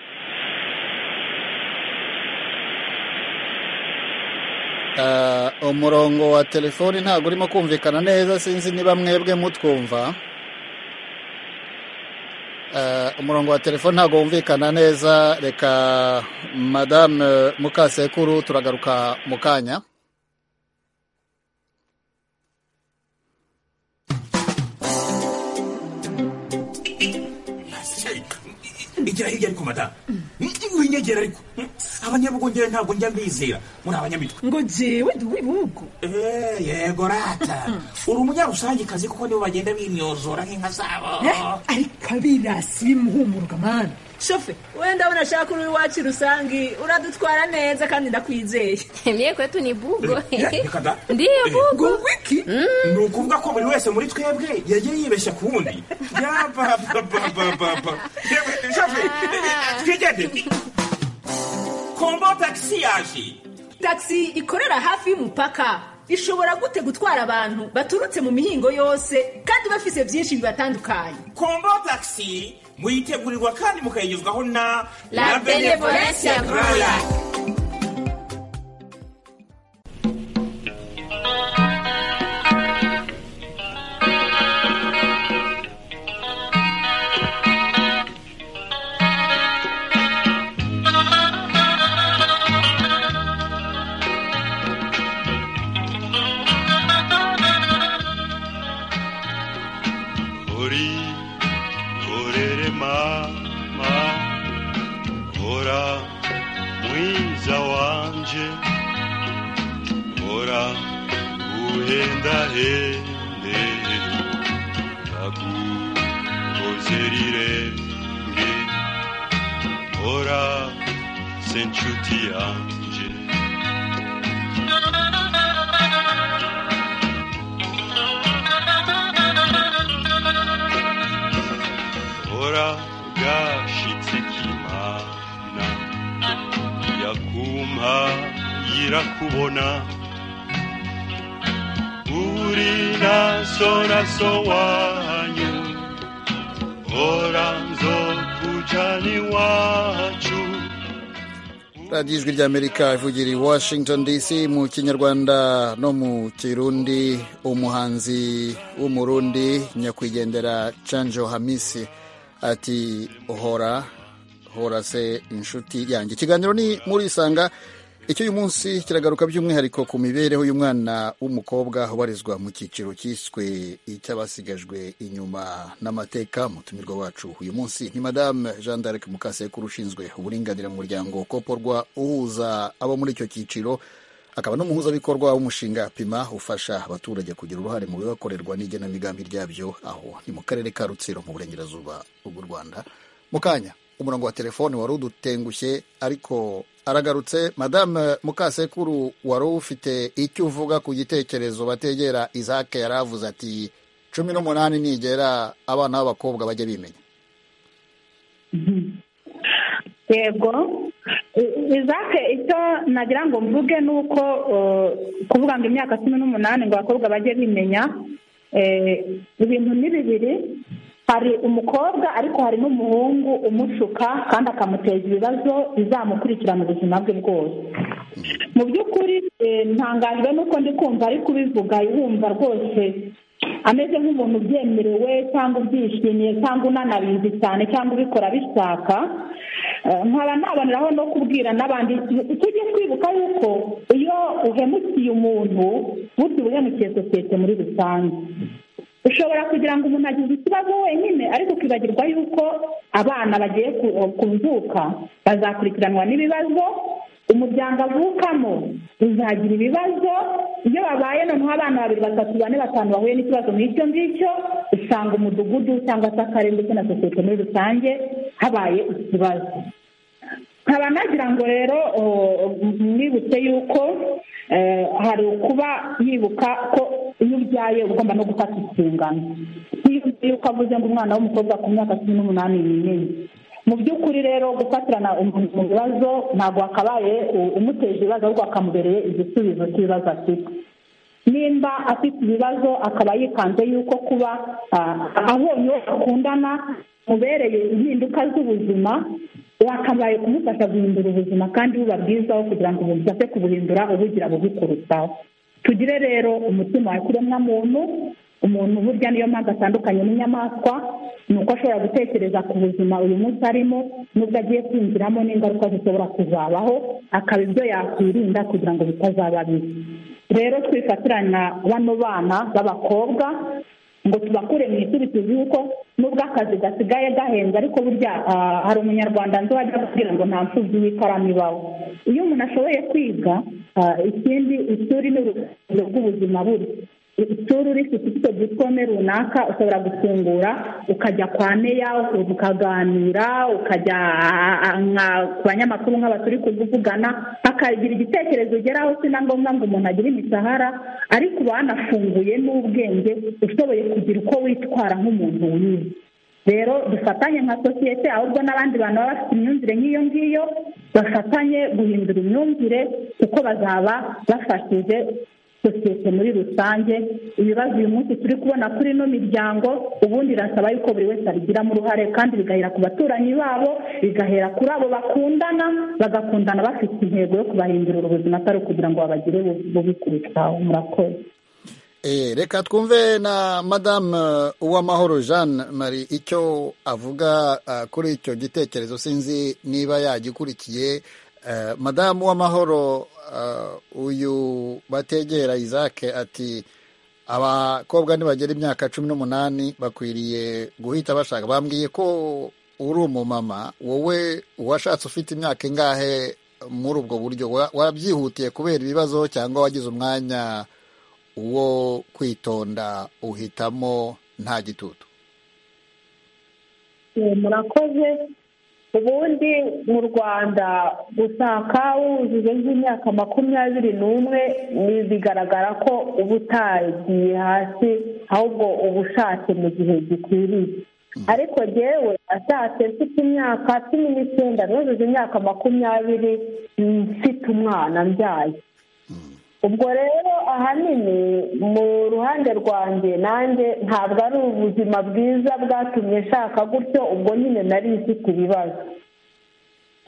Ah, umurongo wa telefoni ntabwo urimo kumvikana neza sinzi niba mwebwe mutwumva Ah, umurongo wa telefoni ntabwo wumvikana neza reka madame mukasekuru turagaruka mu kanya
igira hirya ariko madamu winyegera ariko abanyabugongera ntabwo njya mbizera muri abanyamitwe
ngo njyewe ndi uw'ibihugu
Eh, yego rata uri umunyarusange kuko nibo bagenda binyozora nk'inka zabo
ariko abirasi bimuhumuruka mwana shofe wenda unashaka uri iwacu rusange uradutwara neza kandi ndakwizeye
Mie kwetu ni bugo.
reka da
Ndiyo bugo.
wiki
ni ukuvuga ko buri wese muri twebwe yagiye yibeshya ku wundi yabababababa twigende kombo tagisi yaje
tagisi ikorera hafi y'umupaka ishobora gute gutwara abantu baturutse mu mihingo yose kandi bafise byinshi bibatandukanye
kombo tagisi muyitegurirwa kandi mukayigezwaho na
La Benevolencia Royal.
uhendahende akugozera irenge hora se nshuti yanje hora gashitse kimana yakumpa yirakubona uri nasoraso wanyu hora nzokujana iwacu
radiyo ijwi ry'amerika ivugira i washington dc mu kinyarwanda no mu kirundi umuhanzi w'umurundi nyakwigendera canjo hamisi ati hora hora se inshuti yanjye ikiganiro ni murisanga icyo uyu munsi kiragaruka by'umwihariko ku mibereho y'umwana w'umukobwa ubarizwa mu cyiciro cyiswe icy'abasigajwe inyuma n'amateka mutumirwa wacu uyu munsi ni madame jean d'arc mukasekuru ushinzwe uburinganire mu muryango koporwa uhuza abo muri icyo cyiciro akaba n'umuhuzabikorwa w'umushinga pima ufasha abaturage kugira uruhare mu bibakorerwa n'igenamigambi ryabyo aho ni mu karere ka rutsiro mu burengerazuba bw'u rwanda mu kanya umurongo wa telefone wari udutengushye ariko aragarutse madame mukasekuru wari ufite icyo uvuga ku gitekerezo bategera izake yari avuze ati cumi n'umunani nigera abana b'abakobwa bajya bimenya
yego izake icyo nagira ngo mvuge ni uko kuvuga ngo imyaka cumi n'umunani ngo abakobwa bajye bimenya ibintu ni bibiri hari umukobwa ariko hari n'umuhungu umushuka kandi akamuteza ibibazo bizamukurikira mu buzima bwe bwose mu by'ukuri ntangajwe n'uko ndi kumva ari kubivuga yumva rwose ameze nk'umuntu ubyemerewe cyangwa ubyishimiye cyangwa unanabizi cyane cyangwa ubikora bishaka nkaba naboneraho no kubwira n'abandi tujye twibuka yuko iyo uhemukiye umuntu burya uba uhemukiye sosiyete muri rusange ushobora kugira ngo umuntu agize ikibazo wenyine ariko ukibagirwa yuko abana bagiye kuvuka bazakurikiranwa n'ibibazo umuryango avukamo uzagira ibibazo iyo babaye noneho abana babiri batatu bane batanu bahuye n'ikibazo nk'icyo ngicyo usanga umudugudu cyangwa se akarere ndetse na sosiyete muri rusange habaye ikibazo nkaba nagira ngo rero mwibutse yuko hari ukuba yibuka ko iyo ubyaye ugomba no gufata inshingano yuko avuze ngo umwana w'umukobwa ku myaka cumi n'umunani n'imwe mu by'ukuri rero gufatirana mu bibazo ntabwo wakabaye umuteje ibibazo ahubwo akamubereye igisubizo cy'ibibazo afite nimba afite ibibazo akaba yikanze yuko kuba abonye uwo bakundana mubereye impinduka z'ubuzima wakabaye kumufasha guhindura ubuzima kandi buba bwizaho kugira ngo ubashe kubuhindura ubugira bubi kurutaho tugire rero umutima wa kiremwamuntu umuntu burya niyo mpamvu atandukanye n'inyamaswa ni uko ashobora gutekereza ku buzima uyu munsi arimo n'ubwo agiye kwinjiramo n'ingaruka zishobora kuzabaho akaba ibyo yakwirinda kugira ngo bitazaba bibi rero twifatiranya bano bana b'abakobwa ngo tubakure mu ishuri tuzi yuko nubwo akazi gasigaye gahenze ariko burya hari umunyarwanda nzi wajya kubwira ngo nta mpfubyi y'ikaramu ibaho iyo umuntu ashoboye kwiga ikindi ishuri ni urugendo rw'ubuzima buri ishuri urifite icyo diplome runaka ushobora gufungura ukajya kwa meya ukaganira ukajya ku banyamakuru nk'aba turi kuvugana akagira igitekerezo ugeraho si na ngombwa ngo umuntu agire imishahara ariko uba wanafunguye n'ubwenge ushoboye kugira uko witwara nk'umuntu wiwe rero dufatanye nka sosiyete ahubwo n'abandi bantu baba bafite imyumvire nk'iyo ngiyo bafatanye guhindura imyumvire kuko bazaba bafashije sosiyete muri rusange ibibazo uyu munsi turi kubona kuri ino miryango ubundi irasaba yuko buri wese abigiramo uruhare kandi bigahera ku baturanyi babo bigahera kuri abo bakundana bagakundana bafite intego yo kubahindurira ubuzima atari ukugira ngo babagire bubi kurushaho murakoze
Eh, reka twumve na madame uwamahoro jeanne marie icyo avuga uh, kuri icyo gitekerezo sinzi niba yagikurikiye uh, madamu uwamahoro uh, uyu bategera isake ati abakobwa nibagera imyaka cumi n'umunani bakwiriye guhita bashaka bambwiye ko uri umumama wowe uwashatse ufite imyaka ingahe muri ubwo buryo Wa- wabyihutiye kubera ibibazo cyangwa wagize umwanya uwo kwitonda uhitamo nta gitutu
murakoze ubundi mu rwanda gusaka wujuje nk'imyaka makumyabiri n'umwe bigaragara ko uba utagiye hasi ahubwo uba ushatse mu gihe gikwiriye ariko ngewe ashatse mfite imyaka cumi n'icyenda nujuje imyaka makumyabiri mfite umwana mbyaye ubwo rero ahanini mu ruhande rwanjye nanjye ntabwo ari ubuzima bwiza bwatumye nshaka gutyo ubwo nyine nari mfite ibibazo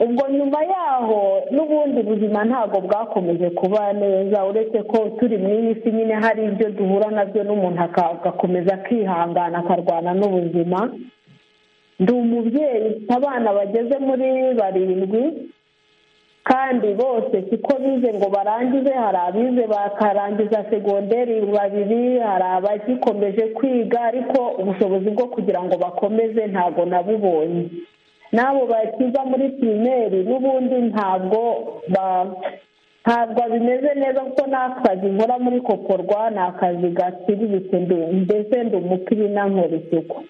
ubwo nyuma yaho n'ubundi buzima ntabwo bwakomeje kuba neza uretse ko turi mu iyi si nyine hari ibyo duhura nabyo n'umuntu agakomeza akihangana akarwana n'ubuzima ndi umubyeyi abana bageze muri barindwi kandi bose siko bize ngo barangize hari abize bakarangiza segonderi babiri hari abagikomeje kwiga ariko ubushobozi bwo kugira ngo bakomeze ntabwo nabubonye n'abo bakiza muri pirimeri n'ubundi ntabwo ntabwo bimeze neza kuko n'akazi nkora muri kokorwa ni akazi gaciriritse mbese ndi umupira inankora isuku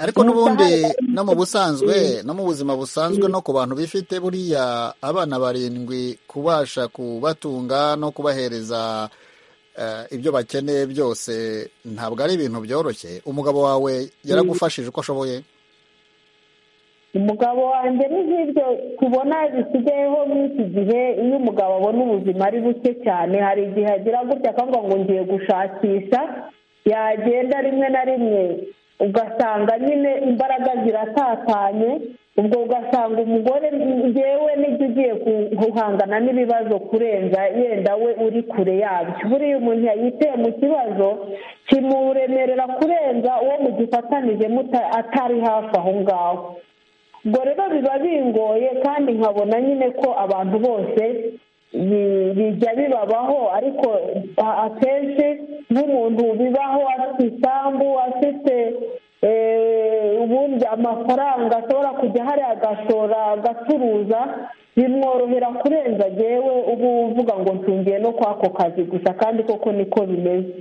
ariko n'ubundi no mu busanzwe no mu buzima busanzwe no ku bantu bifite buriya abana barindwi kubasha kubatunga no kubahereza ibyo bakeneye byose ntabwo ari ibintu byoroshye umugabo wawe yaragufashije uko ashoboye
umugabo wanjye ni nk'ibyo tubona bisigayeho muri iki gihe iyo umugabo abona ubuzima ari buke cyane hari igihe agira gutya akavuga ngo ngiye gushakisha yagenda rimwe na rimwe ugasanga nyine imbaraga ziratatanye ubwo ugasanga umugore ngewe n'ibyo ugiye guhangana n'ibibazo kurenza yenda we uri kure yabyo buriya umuntu yiteye mu kibazo kimuremerera kurenza uwo mugifatanije atari hafi aho ngaho ubwo rero biba bingoye kandi nkabona nyine ko abantu bose bijya bibabaho ariko akenshi nk'umuntu bibaho afite isambu afite ubundi amafaranga ashobora kujya hariya agashora agacuruza bimworohera kurenza yewe uba uvuga ngo ntungiye no kwa ako kazi gusa kandi koko niko bimeze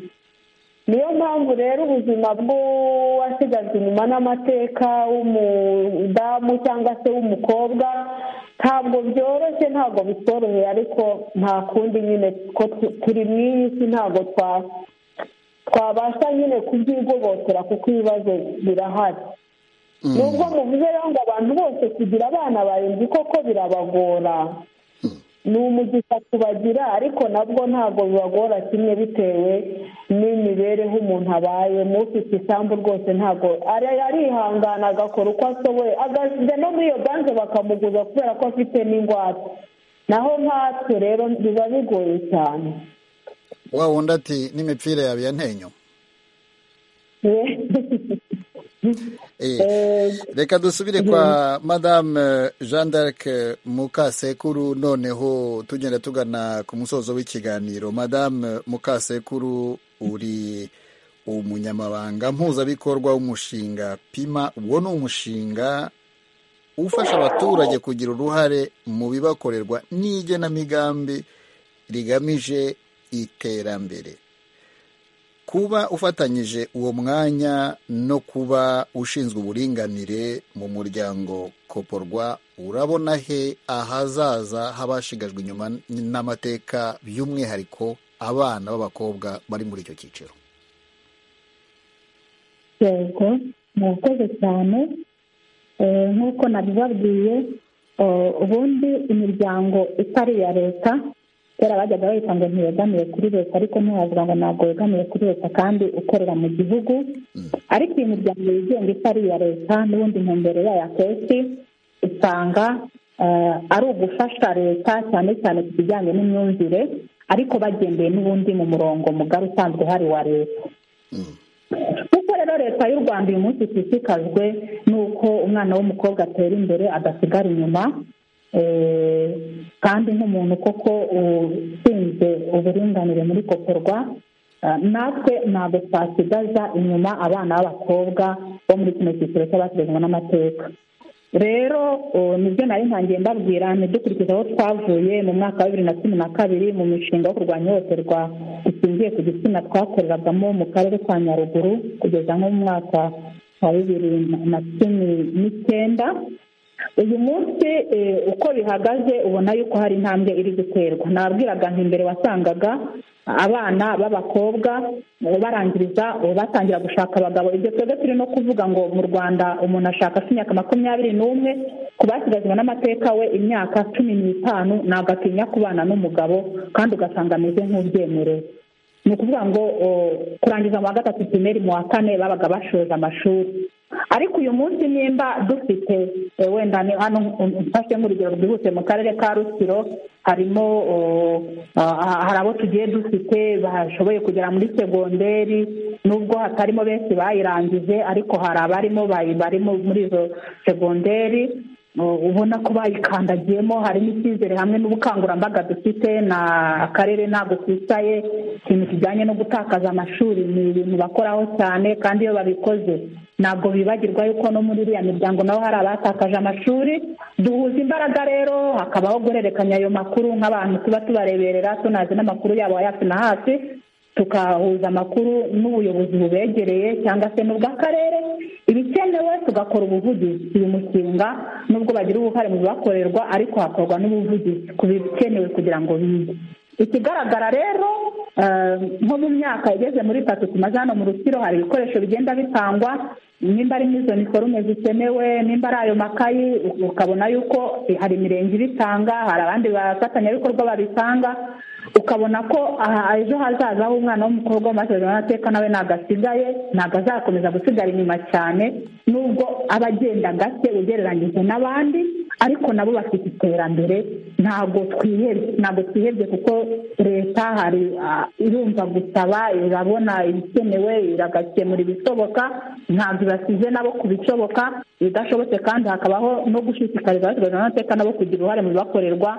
niyo mpamvu rero ubuzima bw'uwasigajwe inyuma n'amateka w'umudamu cyangwa se w'umukobwa ntabwo byoroshye ntabwo bitoroheye ariko nta kundi nyine ko turi mu iyi si ntabwo twabasha nyine kubyigobotera kuko ibibazo birahari nubwo muvuze rero ngo abantu bose kugira abana barindwi koko birabagora ni umugisha tubagira ariko nabwo ntabwo bibagora kimwe bitewe n'imibereho umuntu abayemo ufite isambu rwose ntabwo arihangana agakora uko ashoboye agajya no muri iyo banze bakamuguza kubera ko afite n'ingwate naho nkatwe rero biba bigoye cyane
wa wundi ati n'imipira yawe ya ntenyo reka dusubire kwa madame jean d'arc mukasekuru noneho tugenda tugana ku musozo w'ikiganiro madame mukasekuru uri umunyamabanga mpuzabikorwa w'umushinga pima uwo ni umushinga ufasha abaturage kugira uruhare mu bibakorerwa n'igenamigambi rigamije iterambere kuba ufatanyije uwo mwanya no kuba ushinzwe uburinganire mu muryango koporwa urabona he ahazaza h'abashigajwe inyuma n'amateka by'umwihariko abana b'abakobwa bari muri icyo cyiciro
yego murakoze cyane nk'uko nabibabwiye ubundi imiryango itari iya leta kera bajyaga bahita ngo ntiyegamiye kuri leta ariko ntiwavuga ngo ntabwo yegamiye kuri leta kandi ukorera mu gihugu ariko iyi miryango yigenga itari iya leta n'ubundi ntumbero yayo akenshi usanga ari ugufasha leta cyane cyane ku bijyanye n'imyumvire ariko bagendeye n'ubundi mu murongo mugari usanzwe hari wa leta kuko rero leta y'u rwanda uyu munsi ishishikajwe n'uko umwana w'umukobwa atera imbere adasigara inyuma kandi nk'umuntu koko ushinzwe uburinganire muri koporwa natwe ntabwo twasigaza inyuma abana b'abakobwa bo muri kino cyiciro cy'abashyizwe n'amateka rero nibyo nari ntangiye mbabwira ntidukurikize aho twavuye mu mwaka wa bibiri na cumi na kabiri mu mishinga yo kurwanya ihohoterwa
dushingiye ku gitsina twakoreragamo mu karere ka nyaruguru kugeza nko mu mwaka wa bibiri na cumi n'icyenda uyu munsi eh, uko bihagaze ubona yuko hari intambwe iri guterwa nabwiraga nti mbere wasangaga abana b'abakobwa eh, barangiriza eh, batangira gushaka abagabo ibyo twebwe turi no kuvuga ngo mu rwanda umuntu ashaka afite imyaka makumyabiri n'umwe ku basigazwa n'amateka we imyaka cumi n'itanu ntabwo atinya kubana n'umugabo kandi ugasanga ameze nk'ubyemerewe ni ukuvuga ngo o, kurangiza mu wa gatatu primeri mu wa kane babaga bashoje amashuri ariko uyu munsi nimba dufite eh, wenda ni hano mfashe nk'urugero rwihuse mu karere ka rusiro harimo o, ah, hari abo tugiye dufite bashoboye kugera muri segonderi nubwo hatarimo benshi bayirangije ariko hari abarimo bayi- barimo muri izo segonderi ubona ko bayikandagiyemo harimo icyizere hamwe n'ubukangurambaga dufite na akarere ntabwo kicaye ikintu kijyanye no gutakaza amashuri ni ibintu bakoraho cyane kandi iyo babikoze ntabwo bibagirwa yuko no muri iriya miryango nabo hari abatakaje amashuri duhuza imbaraga rero hakabaho guhererekanya ayo makuru nk'abantu tuba tubareberera tunazi n'amakuru yabo ya hafi na hafi tukahuza amakuru n'ubuyobozi bubegereye cyangwa se n'ubw'akarere ibikenewe tugakora ubuvugizi uyu mushinga nubwo bagira uruhare mu bibakorerwa ariko hakorwa n'ubuvugizi ku bikenewe kugira ngo bige ikigaragara rero eh, nko mu myaka igeze muri itatu tumaze hano mu rusiro hari ibikoresho bigenda bitangwa nimba ari n'izo niforume zikenewe nimba ari ayo makayi ukabona yuko hari imirenge ibitanga hari abandi bafatanyabikorwa babitanga ukabona ko aha ejo hazaza aho umwana w'umukobwa w'amashuri n'amateka nawe ntabwo asigaye ntabwo azakomeza gusigara inyuma cyane nubwo aba agenda gake ugereranyije n'abandi ariko nabo bafite iterambere ntabwo twihebye ntabwo twihebye kuko leta hari ah, irumva gusaba irabona ibikenewe iragakemura ibishoboka ntabwo ibasize nabo ku bishoboka ibidashobotse kandi hakabaho no gushishikariza abashuri n'amateka nabo kugira uruhare mu bibakorerwa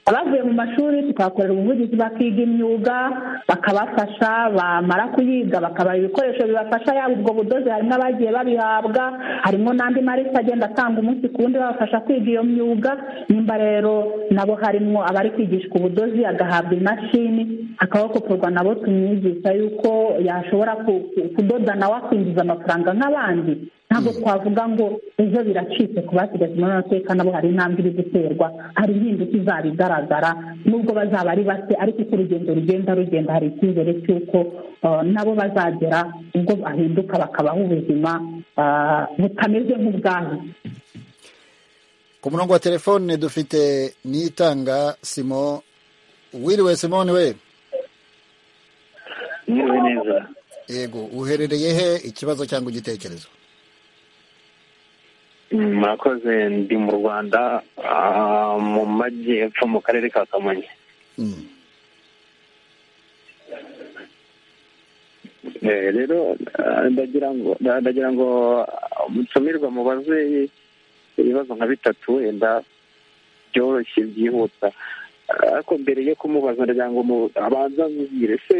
abavuye mu mashuri tukabakorera ubuvugizi bakiga imyuga bakabafasha bamara kuyiga bakabaha ibikoresho bibafasha yaba ubwo budozi harimo abagiye babihabwa harimo n'andi marisi agenda atanga umunsi ku wundi babafasha kwiga iyo myuga nimba rero nabo harimo abari kwigishwa ubudozi agahabwa imashini akabakoporwa nabo tumwigisha yuko yashobora ku- ku- kudoda nawe akinjiza amafaranga nk'abandi ntabwo twavuga ngo ejo biracitse ku basigaje muri amateka nabo hari intambwe iri guterwa hari impinduka izaba igaragara nubwo bazaba ari bake ariko uko urugendo rugenda rugenda hari icyizere cy'uko eh, nabo bazagera ubwo bahinduka bakabaho ubuzima eh, butameze nk'ubwabo
ku murongo wa telefone dufite nitanga simo wiriwe simone we
mwiriwe neza
yego uherereye he ikibazo cyangwa igitekerezo
Mm, murakoze ndi mu rwanda ah, mu majyepfo mu karere ka kamonyi Eh, rero ah, ndagira ngo nda- ndagira ngo ah, mutumirwa mubaze ibibazo nka bitatu wenda byoroshye byihuta Ah, ariko mbere yo kumubaza ndagira ngo mu- abanza mubwire se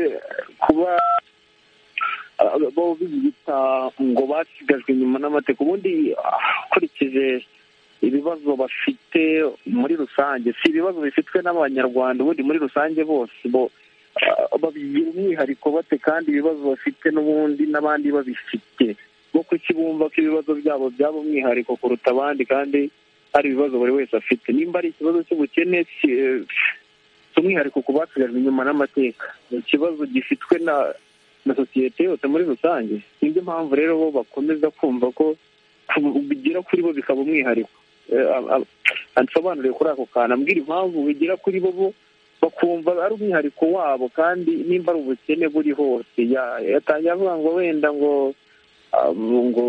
kuba ah, bo biyita ngo basigajwe inyuma n'amateka ubundi ah, ukurikije ibibazo bafite muri rusange si ibibazo bifitwe n'abanyarwanda ubundi muri rusange bose bo ah, babigira umwihariko bate kandi ibibazo bafite n'ubundi n'abandi babifite bo kuki bumva ko ibibazo byabo byaba umwihariko kuruta abandi kandi hari ibibazo buri wese afite nimba ari ikibazo cy'ubukene si eh, si umwihariko ku basigajwe inyuma n'amateka ni ikibazo gifitwe na na sosiyete yose muri rusange nibyo mpamvu rero bo bakomeza kumva ko ku- bigera kuri bo bikaba umwihariko Eh, a- a- ansobanurire kuri ako kantu ambwira impamvu bigera kuri bo bo bakumva ari umwihariko wabo kandi nimba ari ubukene buri hose Ya- yatangiye avuga ngo wenda ngo ah, ngo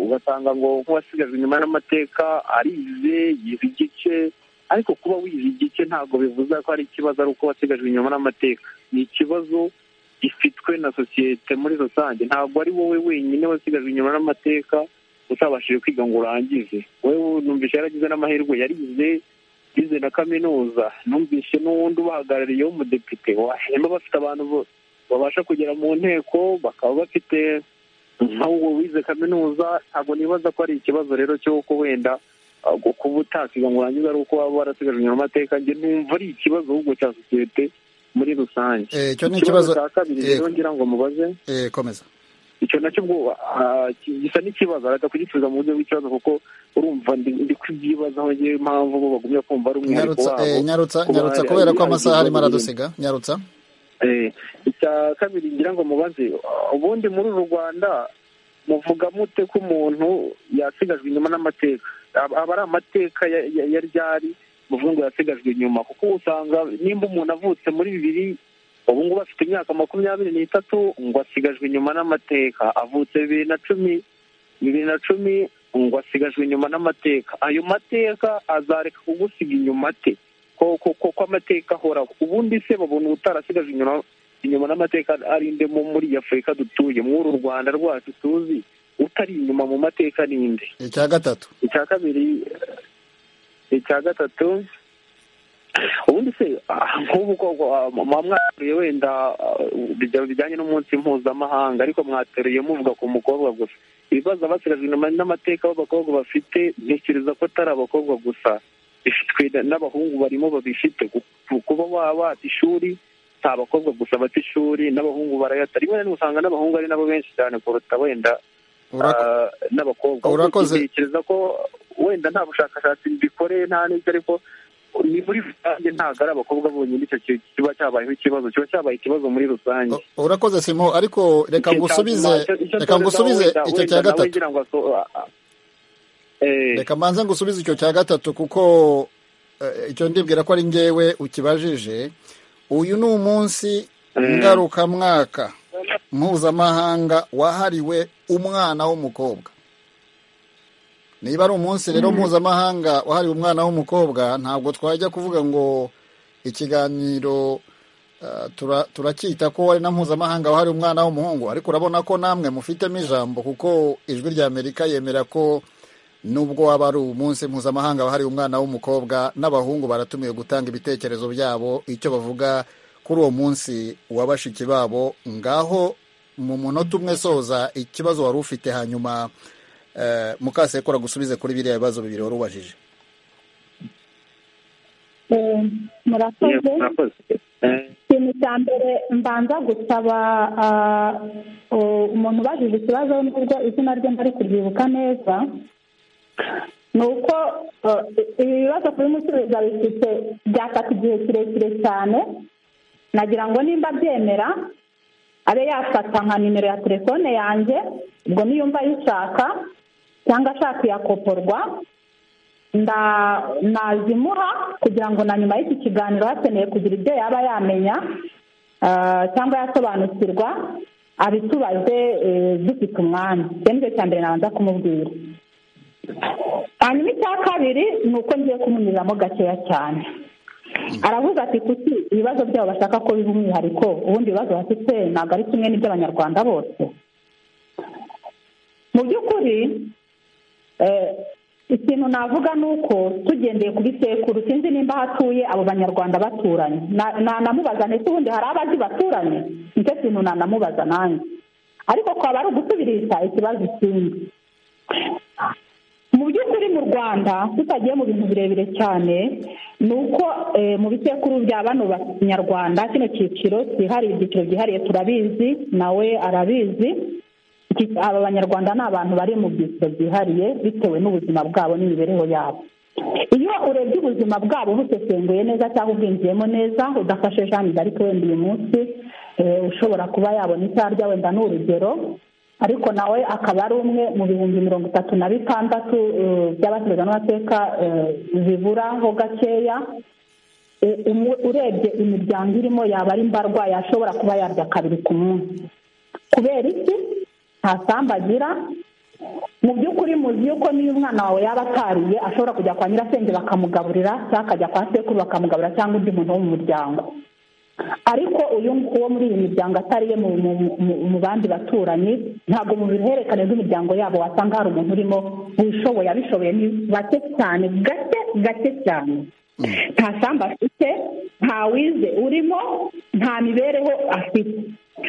ugasanga ngo nk'uwasigajwe inyuma n'amateka arize yize igice ariko kuba wize igice ntabwo bivuze ko ari ikibazo ari uko wasigajwe inyuma n'amateka ni ikibazo gifitwe na sosiyete muri rusange ntabwo ari wowe wenyine wasigajwe inyuma n'amateka utabashije kwiga ngo urangize wowe numvise yaragize n'amahirwe yarize yize na kaminuza numvise n'uwundi ubahagarariye w'umudepite wahemba bafite abantu bo- babasha kugera mu nteko bakaba bafite nk'uwo wize kaminuza ntabwo nibaza ko ari ikibazo rero cy'uko wenda ah, gu- kuba utakiga ngo urangize ari uko waba warasigajwe inyuma amateka njye numva ari ikibazo ahubwo cya sosiyete muri rusange
icyo ni ikibazo
cya kabiri rero ngira ngo mubaze
eh, komeza
icyo nacyo ubwoba ah, ki- gisa n'ikibazo arata kugisubiza mu buryo bw'ikibazo kuko urumva ndi ndi kubyibazaho ngewe impamvu bo bagumya kumva ari umwihariko
nyarutsa
wabo
eh, nyarutsa
kuba
nyarutsa
hari-
kubera ko
hari
amasaha arimo
ibibazo
aradusiga nyarutsa
Eh, icya kabiri ngira ngo mubaze ubundi muri uru rwanda muvuga mute ko umuntu yasigajwe inyuma n'amateka Aba aba ari amateka ya- ya- ya ryari muvuga ngo yasigajwe inyuma kuko usanga nimba umuntu avutse muri bibiri ubu ngubu afite imyaka makumyabiri n'itatu ngo asigajwe inyuma n'amateka avutse bibiri na cumi bibiri na cumi ngo asigajwe inyuma n'amateka ayo mateka azareka kugusiga inyuma ate ko ko- ko- ko amateka ahoraho ubundi se babona utarasigajwe inyuma inyuma n'amateka arinde mu muri iyi afurika dutuye muri uru rwanda rwacu tuzi utari inyuma mu mateka ninde
icya gatatu
icya kabiri eh, icya gatatu ubundi se ah, nk'ubu ko ah, mwateruye wenda ah, bijya- bijyanye n'umunsi mpuzamahanga ariko mwateruye muvuga ku mukobwa gusa ibibazo abasigajwe inyuma n'amateka b'abakobwa bafite ntekereza ko atari abakobwa gusa bifitwe na- n'abahungu barimo babifite ku- ku- kuba baba bata ishuri si abakobwa gusa bata ishuri n'abahungu barayata rimwe na rimwe usanga n'abahungu ari nabo benshi cyane kuruta wenda ah, n'abakobwa Ubwo
Urakoze.
ntekereza ko wenda nta bushakashatsi bikoreye nta n'ibyo ariko ni muri rusange ntabwo ari abakobwa bonyine icyo ki- kiba cyabayeho ikibazo kiba cyabaye ikibazo muri rusange
urakoze simo ariko reka
Icyo cya
ngusubize
nyuma, icyo- icyo
reka
atoreza
ngusubize
wenda-
icyo
wenda
cya
nawe
gatatu
ngira ngo aso- a- a- eh,
reka mbanze ngusubize icyo cya gatatu kuko eh, icyo ndibwira ko ari ngewe ukibajije uyu ni umunsi ngarukamwaka mpuzamahanga wahariwe umwana w'umukobwa niba ari umunsi rero mpuzamahanga wahariwe umwana w'umukobwa ntabwo twajya kuvuga ngo ikiganiro eh, tura- turacyita ko ari na mpuzamahanga wahariwe umwana w'umuhungu ariko urabona ko namwe mufitemo ijambo kuko ijwi rya amerika yemera ko nubwo waba ari umunsi mpuzamahanga wahariwe umwana w'umukobwa n'abahungu baratumiwe gutanga ibitekerezo byabo icyo bavuga kuri uwo munsi wa bashiki babo ngaho mu munota umwe soza ikibazo wari ufite hanyuma eh, mukasekura gusubize kuri biriya bibazo bibiri wari ubajije
Eh, murakoze ikintu cya mbere mbanza gusaba ah, u- umuntu ubajije ikibazo nubwo izina rye ntari kuryibuka neza ni uko eh, ibi bibazo kubimusubiza bifite byafata igihe kirekire cyane nagira ngo nimba abyemera abe yafata nka nimero ya telefone yanjye ubwo niyumva ayishaka cyangwa ashaka kuyakoporwa nda- nazimuha kugira ngo na nyuma y'iki kiganiro hakeneye kugira ibyo yaba yamenya ah, cyangwa yasobanukirwa abitubaze eh, dufite umwanya icyo ni cyo cya mbere nabanza kumubwira hanyuma icya kabiri ni uko ngiye kumunyuriramo gakeya cyane aravuga ati kuki ibibazo byabo bashaka ko biba umwihariko ubundi ibibazo bafite ntabwo ari kimwe n'iby'abanyarwanda bose mu by'ukuri eh, ikintu navuga ni uko tugendeye ku bisekuru sinzi nimba hatuye abo banyarwanda baturanye Na- nanamubaza ndetse ubundi hari abazi baturanye nicyo kintu nanamubaza nanjye ariko kwaba ari ugusubirisha ikibazo ikindi mu by'ukuri mu rwanda tutagiye mu bintu birebire cyane ni uko eh, mu bisekuru bya bano banyarwanda kino cyiciro cyihariye ibyiciro byihariye turabizi nawe arabizi Iki- aba banyarwanda ni abantu bari mu byiciro byihariye bitewe n'ubuzima bwabo n'imibereho yabo iyo urebye ubuzima bwabo ubusesenguye neza cyangwa ubwinjiyemo neza udafashe jeanne d'arc wenda uyu munsi eh, ushobora kuba yabona icyo arya wenda ni urugero ariko nawe akaba ari umwe mu bihumbi mirongo itatu na bitandatu eh, by'abategurwa n'amateka eh, biburaho gakeya U- umu- urebye imiryango irimo yaba ari mbarwa yashobora kuba yarya kabiri ku munsi kubera iki nta sambu agira mu by'ukuri muzi yuko niyo umwana wawe yaba atariye ashobora kujya kwa nyirasenge bakamugaburira cyangwa akajya kwa sekuru bakamugaburira cyangwa undi muntu wo mu muryango ariko uyu ngu- uwo muri iyi miryango atariye mu mu- mu- mu bandi baturanyi ntabwo mu ruhererekane rw'imiryango yabo wasanga hari umuntu urimo wishoboye abishoboye ni bake cyane gake gake cyane nta sambu afite nta wize urimo nta mibereho afite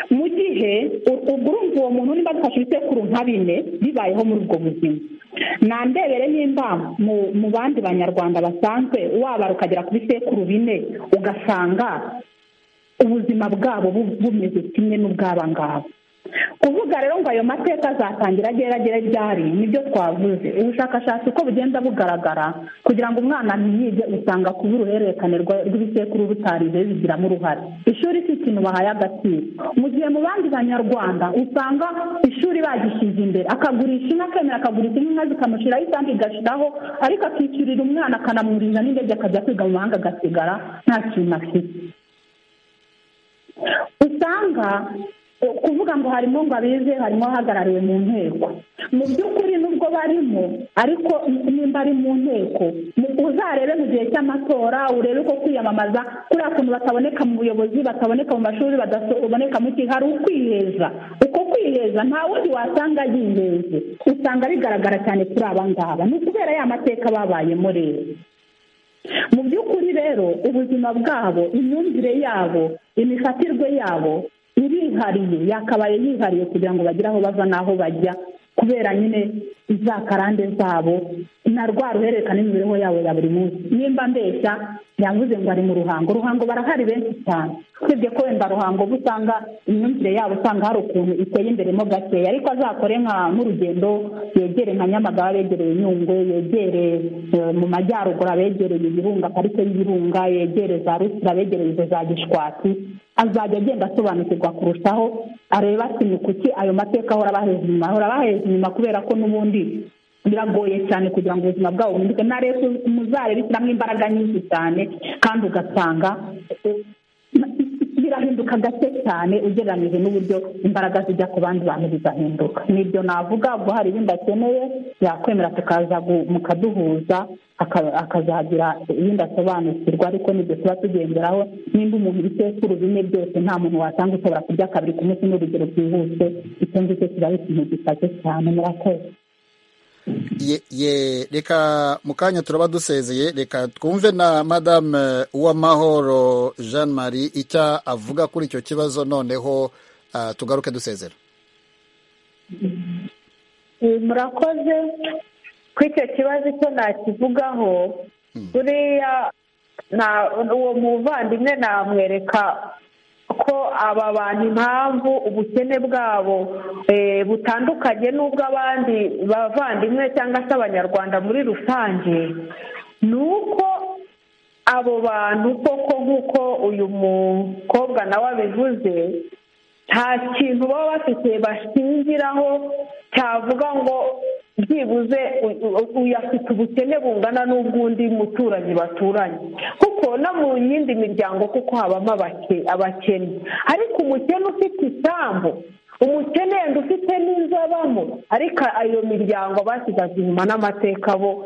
mu gihe u- ubwo urumva uwo muntu niba adufashe ibisekuru nka bine bibayeho muri ubwo buzima nandebere nimba mu mu bandi banyarwanda basanzwe wabara ukagera ku bisekuru bine ugasanga ubuzima bwabo bu- bumeze kimwe n'ubw'abangabo kuvuga rero ngo ayo mateka azatangira agera agera ryari nibyo twavuze ubushakashatsi uko bugenda bugaragara kugira ngo umwana ntiyige usanga kuba uruhererekane rwa- rw'ibisekuru rutarize bigiramo uruhare ishuri si ikintu bahaye agaciro mu gihe mu bandi banyarwanda usanga ishuri bagishyize imbere akagurisha inka akemera akagurisha inka zikamushyiraho isandi igashiraho ariko akishyurira umwana akanamwuriza n'indege akajya kwiga mu mahanga agasigara nta kintu afite usanga eh, kuvuga ngo harimo ngo abize harimo ahagarariwe mu nteko mu by'ukuri nubwo barimo ariko nimba ari mu nteko mu- uzarebe mu gihe cy'amatora urebe ko kwiyamamaza kuriya kuntu bataboneka mu buyobozi bataboneka mu mashuri badaboneka mu gihe hari ukwiheza uko kwiheza nta wundi wasanga yiheze usanga bigaragara cyane kuri aba ngaba ni ukubera ya mateka babayemo rero mu by'ukuri rero ubuzima bwabo imyumvire yabo imifatirwe yabo irihariye yakabaye yihariye kugira ngo bagire aho bava n'aho bajya kubera nyine za karande zabo na rwa ruhererekane n'imibereho yabo ya buri munsi nimba mbeshya yavuze ngo ari mu ruhango ruhango barahari benshi cyane usibye ko wenda ruhango uba usanga imyumvire yabo usanga hari ukuntu iteye imbere mo gakeya ariko azakore nka nk'urugendo yegere nka nyamagabe abegereye inyungwe yegere eh, mu majyaruguru abegereye ibirunga parike y'ibirunga yegere za rusira abegereye izo za gishwati azajya agenda asobanukirwa kurushaho areba ati ni kuki ayo mateka ahora abaheza inyuma ahora abaheza inyuma kubera ko n'ubundi biragoye cyane kugira ngo ubuzima bwabo buhinduke na rero muzarebe ishyiramo imbaraga nyinshi cyane kandi ugasanga eh, birahinduka gake cyane ugereranyije n'uburyo imbaraga zijya ku bandi bantu bigahinduka nibyo navuga ubwo hari ibindi akeneye yakwemera tukaza gu- mukaduhuza aka- akazagira ibindi asobanukirwa ariko nibyo tuba tugenderaho nimba umuntu ibisekuru bine byose nta muntu wasanga ushobora kurya kabiri ku munsi n'urugero rwihuse icyo ngicyo kiba ari ikintu gisake cyane murakoze
ye, ye reka mu kanya turaba dusezeye reka twumve na madame uwamahoro jean marie icyo avuga kuri icyo kibazo noneho ah, tugaruke dusezera
Eh, murakoze kuri icyo kibazo icyo nakivugaho buriya nta- uwo muvandimwe namwereka ko aba bantu impamvu ubukene bwabo eh, butandukanye n'ubw'abandi bavandimwe cyangwa se abanyarwanda muri rusange ni uko abo bantu koko nk'uko uyu mukobwa nawe abivuze nta kintu baba bafite bashingiraho cyavuga ngo byibuze u- u- uyu afite ubukene bungana n'ubw'undi muturanyi baturanye kuko no mu yindi miryango kuko habamo abake- abakene ariko umukene ufite isambu umukene yenda ufite n'inzu abamo ariko ayo miryango basigaje inyuma n'amateka bo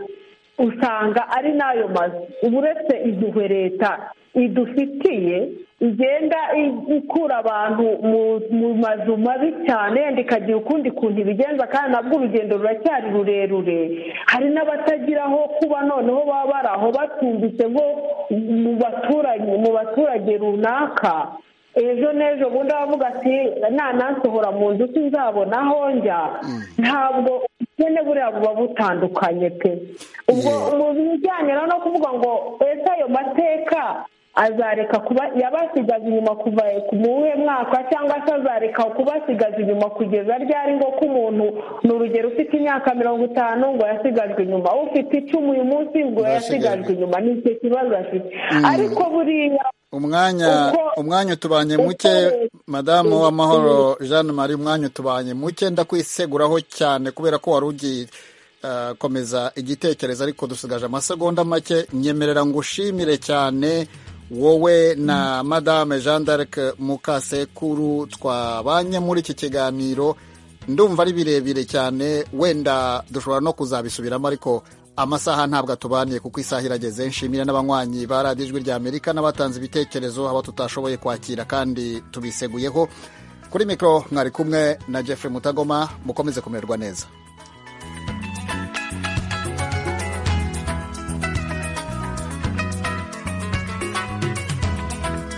usanga ari n'ayo mazu uba uretse iduhe leta idufitiye igenda i- ikura abantu mu- mu mazu mabi cyane yenda ikagira ukundi kuntu ibigenza kandi nabwo urugendo ruracyari rurerure hari n'abatagira aho kuba noneho baba bari aho batumbitse nko mu baturanyi mu baturage runaka ejo n'ejo bundi aravuga ati nanansohora mu nzu sinzabona aho njya ntabwo ubukene buriya buba butandukanye pe ubwo mu bijyanye rero no kuvuga ngo ese ayo mateka azareka kuba yabasigaza inyuma kuva ku muwuhe mwaka cyangwa se azareka kubasigaza inyuma kugeza ryari ngo ko umuntu ni urugero ufite imyaka mirongo itanu ngo yasigajwe inyuma ufite icumi uyu munsi ngo yasigajwe inyuma ni icyo kibazo afite ariko buriya
umwanya
Uko-
umwanya utubanye muke madamu uwamahoro jean marie umwanya utubanye muke ndakwiseguraho cyane kubera ko wari ugiye ah, komeza igitekerezo ariko dusigaje amasegonda make nyemerera ngo ushimire cyane wowe na madame jean d'arc mukasekuru twabanye muri iki kiganiro ndumva ari birebire cyane wenda dushobora no kuzabisubiramo ariko amasaha ntabwo atubaniye kuko isaha irageze nshimira n'abanywanyi ba radiyo ijwi ry'amerika n'abatanze ibitekerezo abo tutashoboye kwakira kandi tubiseguyeho kuri mikoro mwari kumwe na jeffrey mutagoma mukomeze kumererwa neza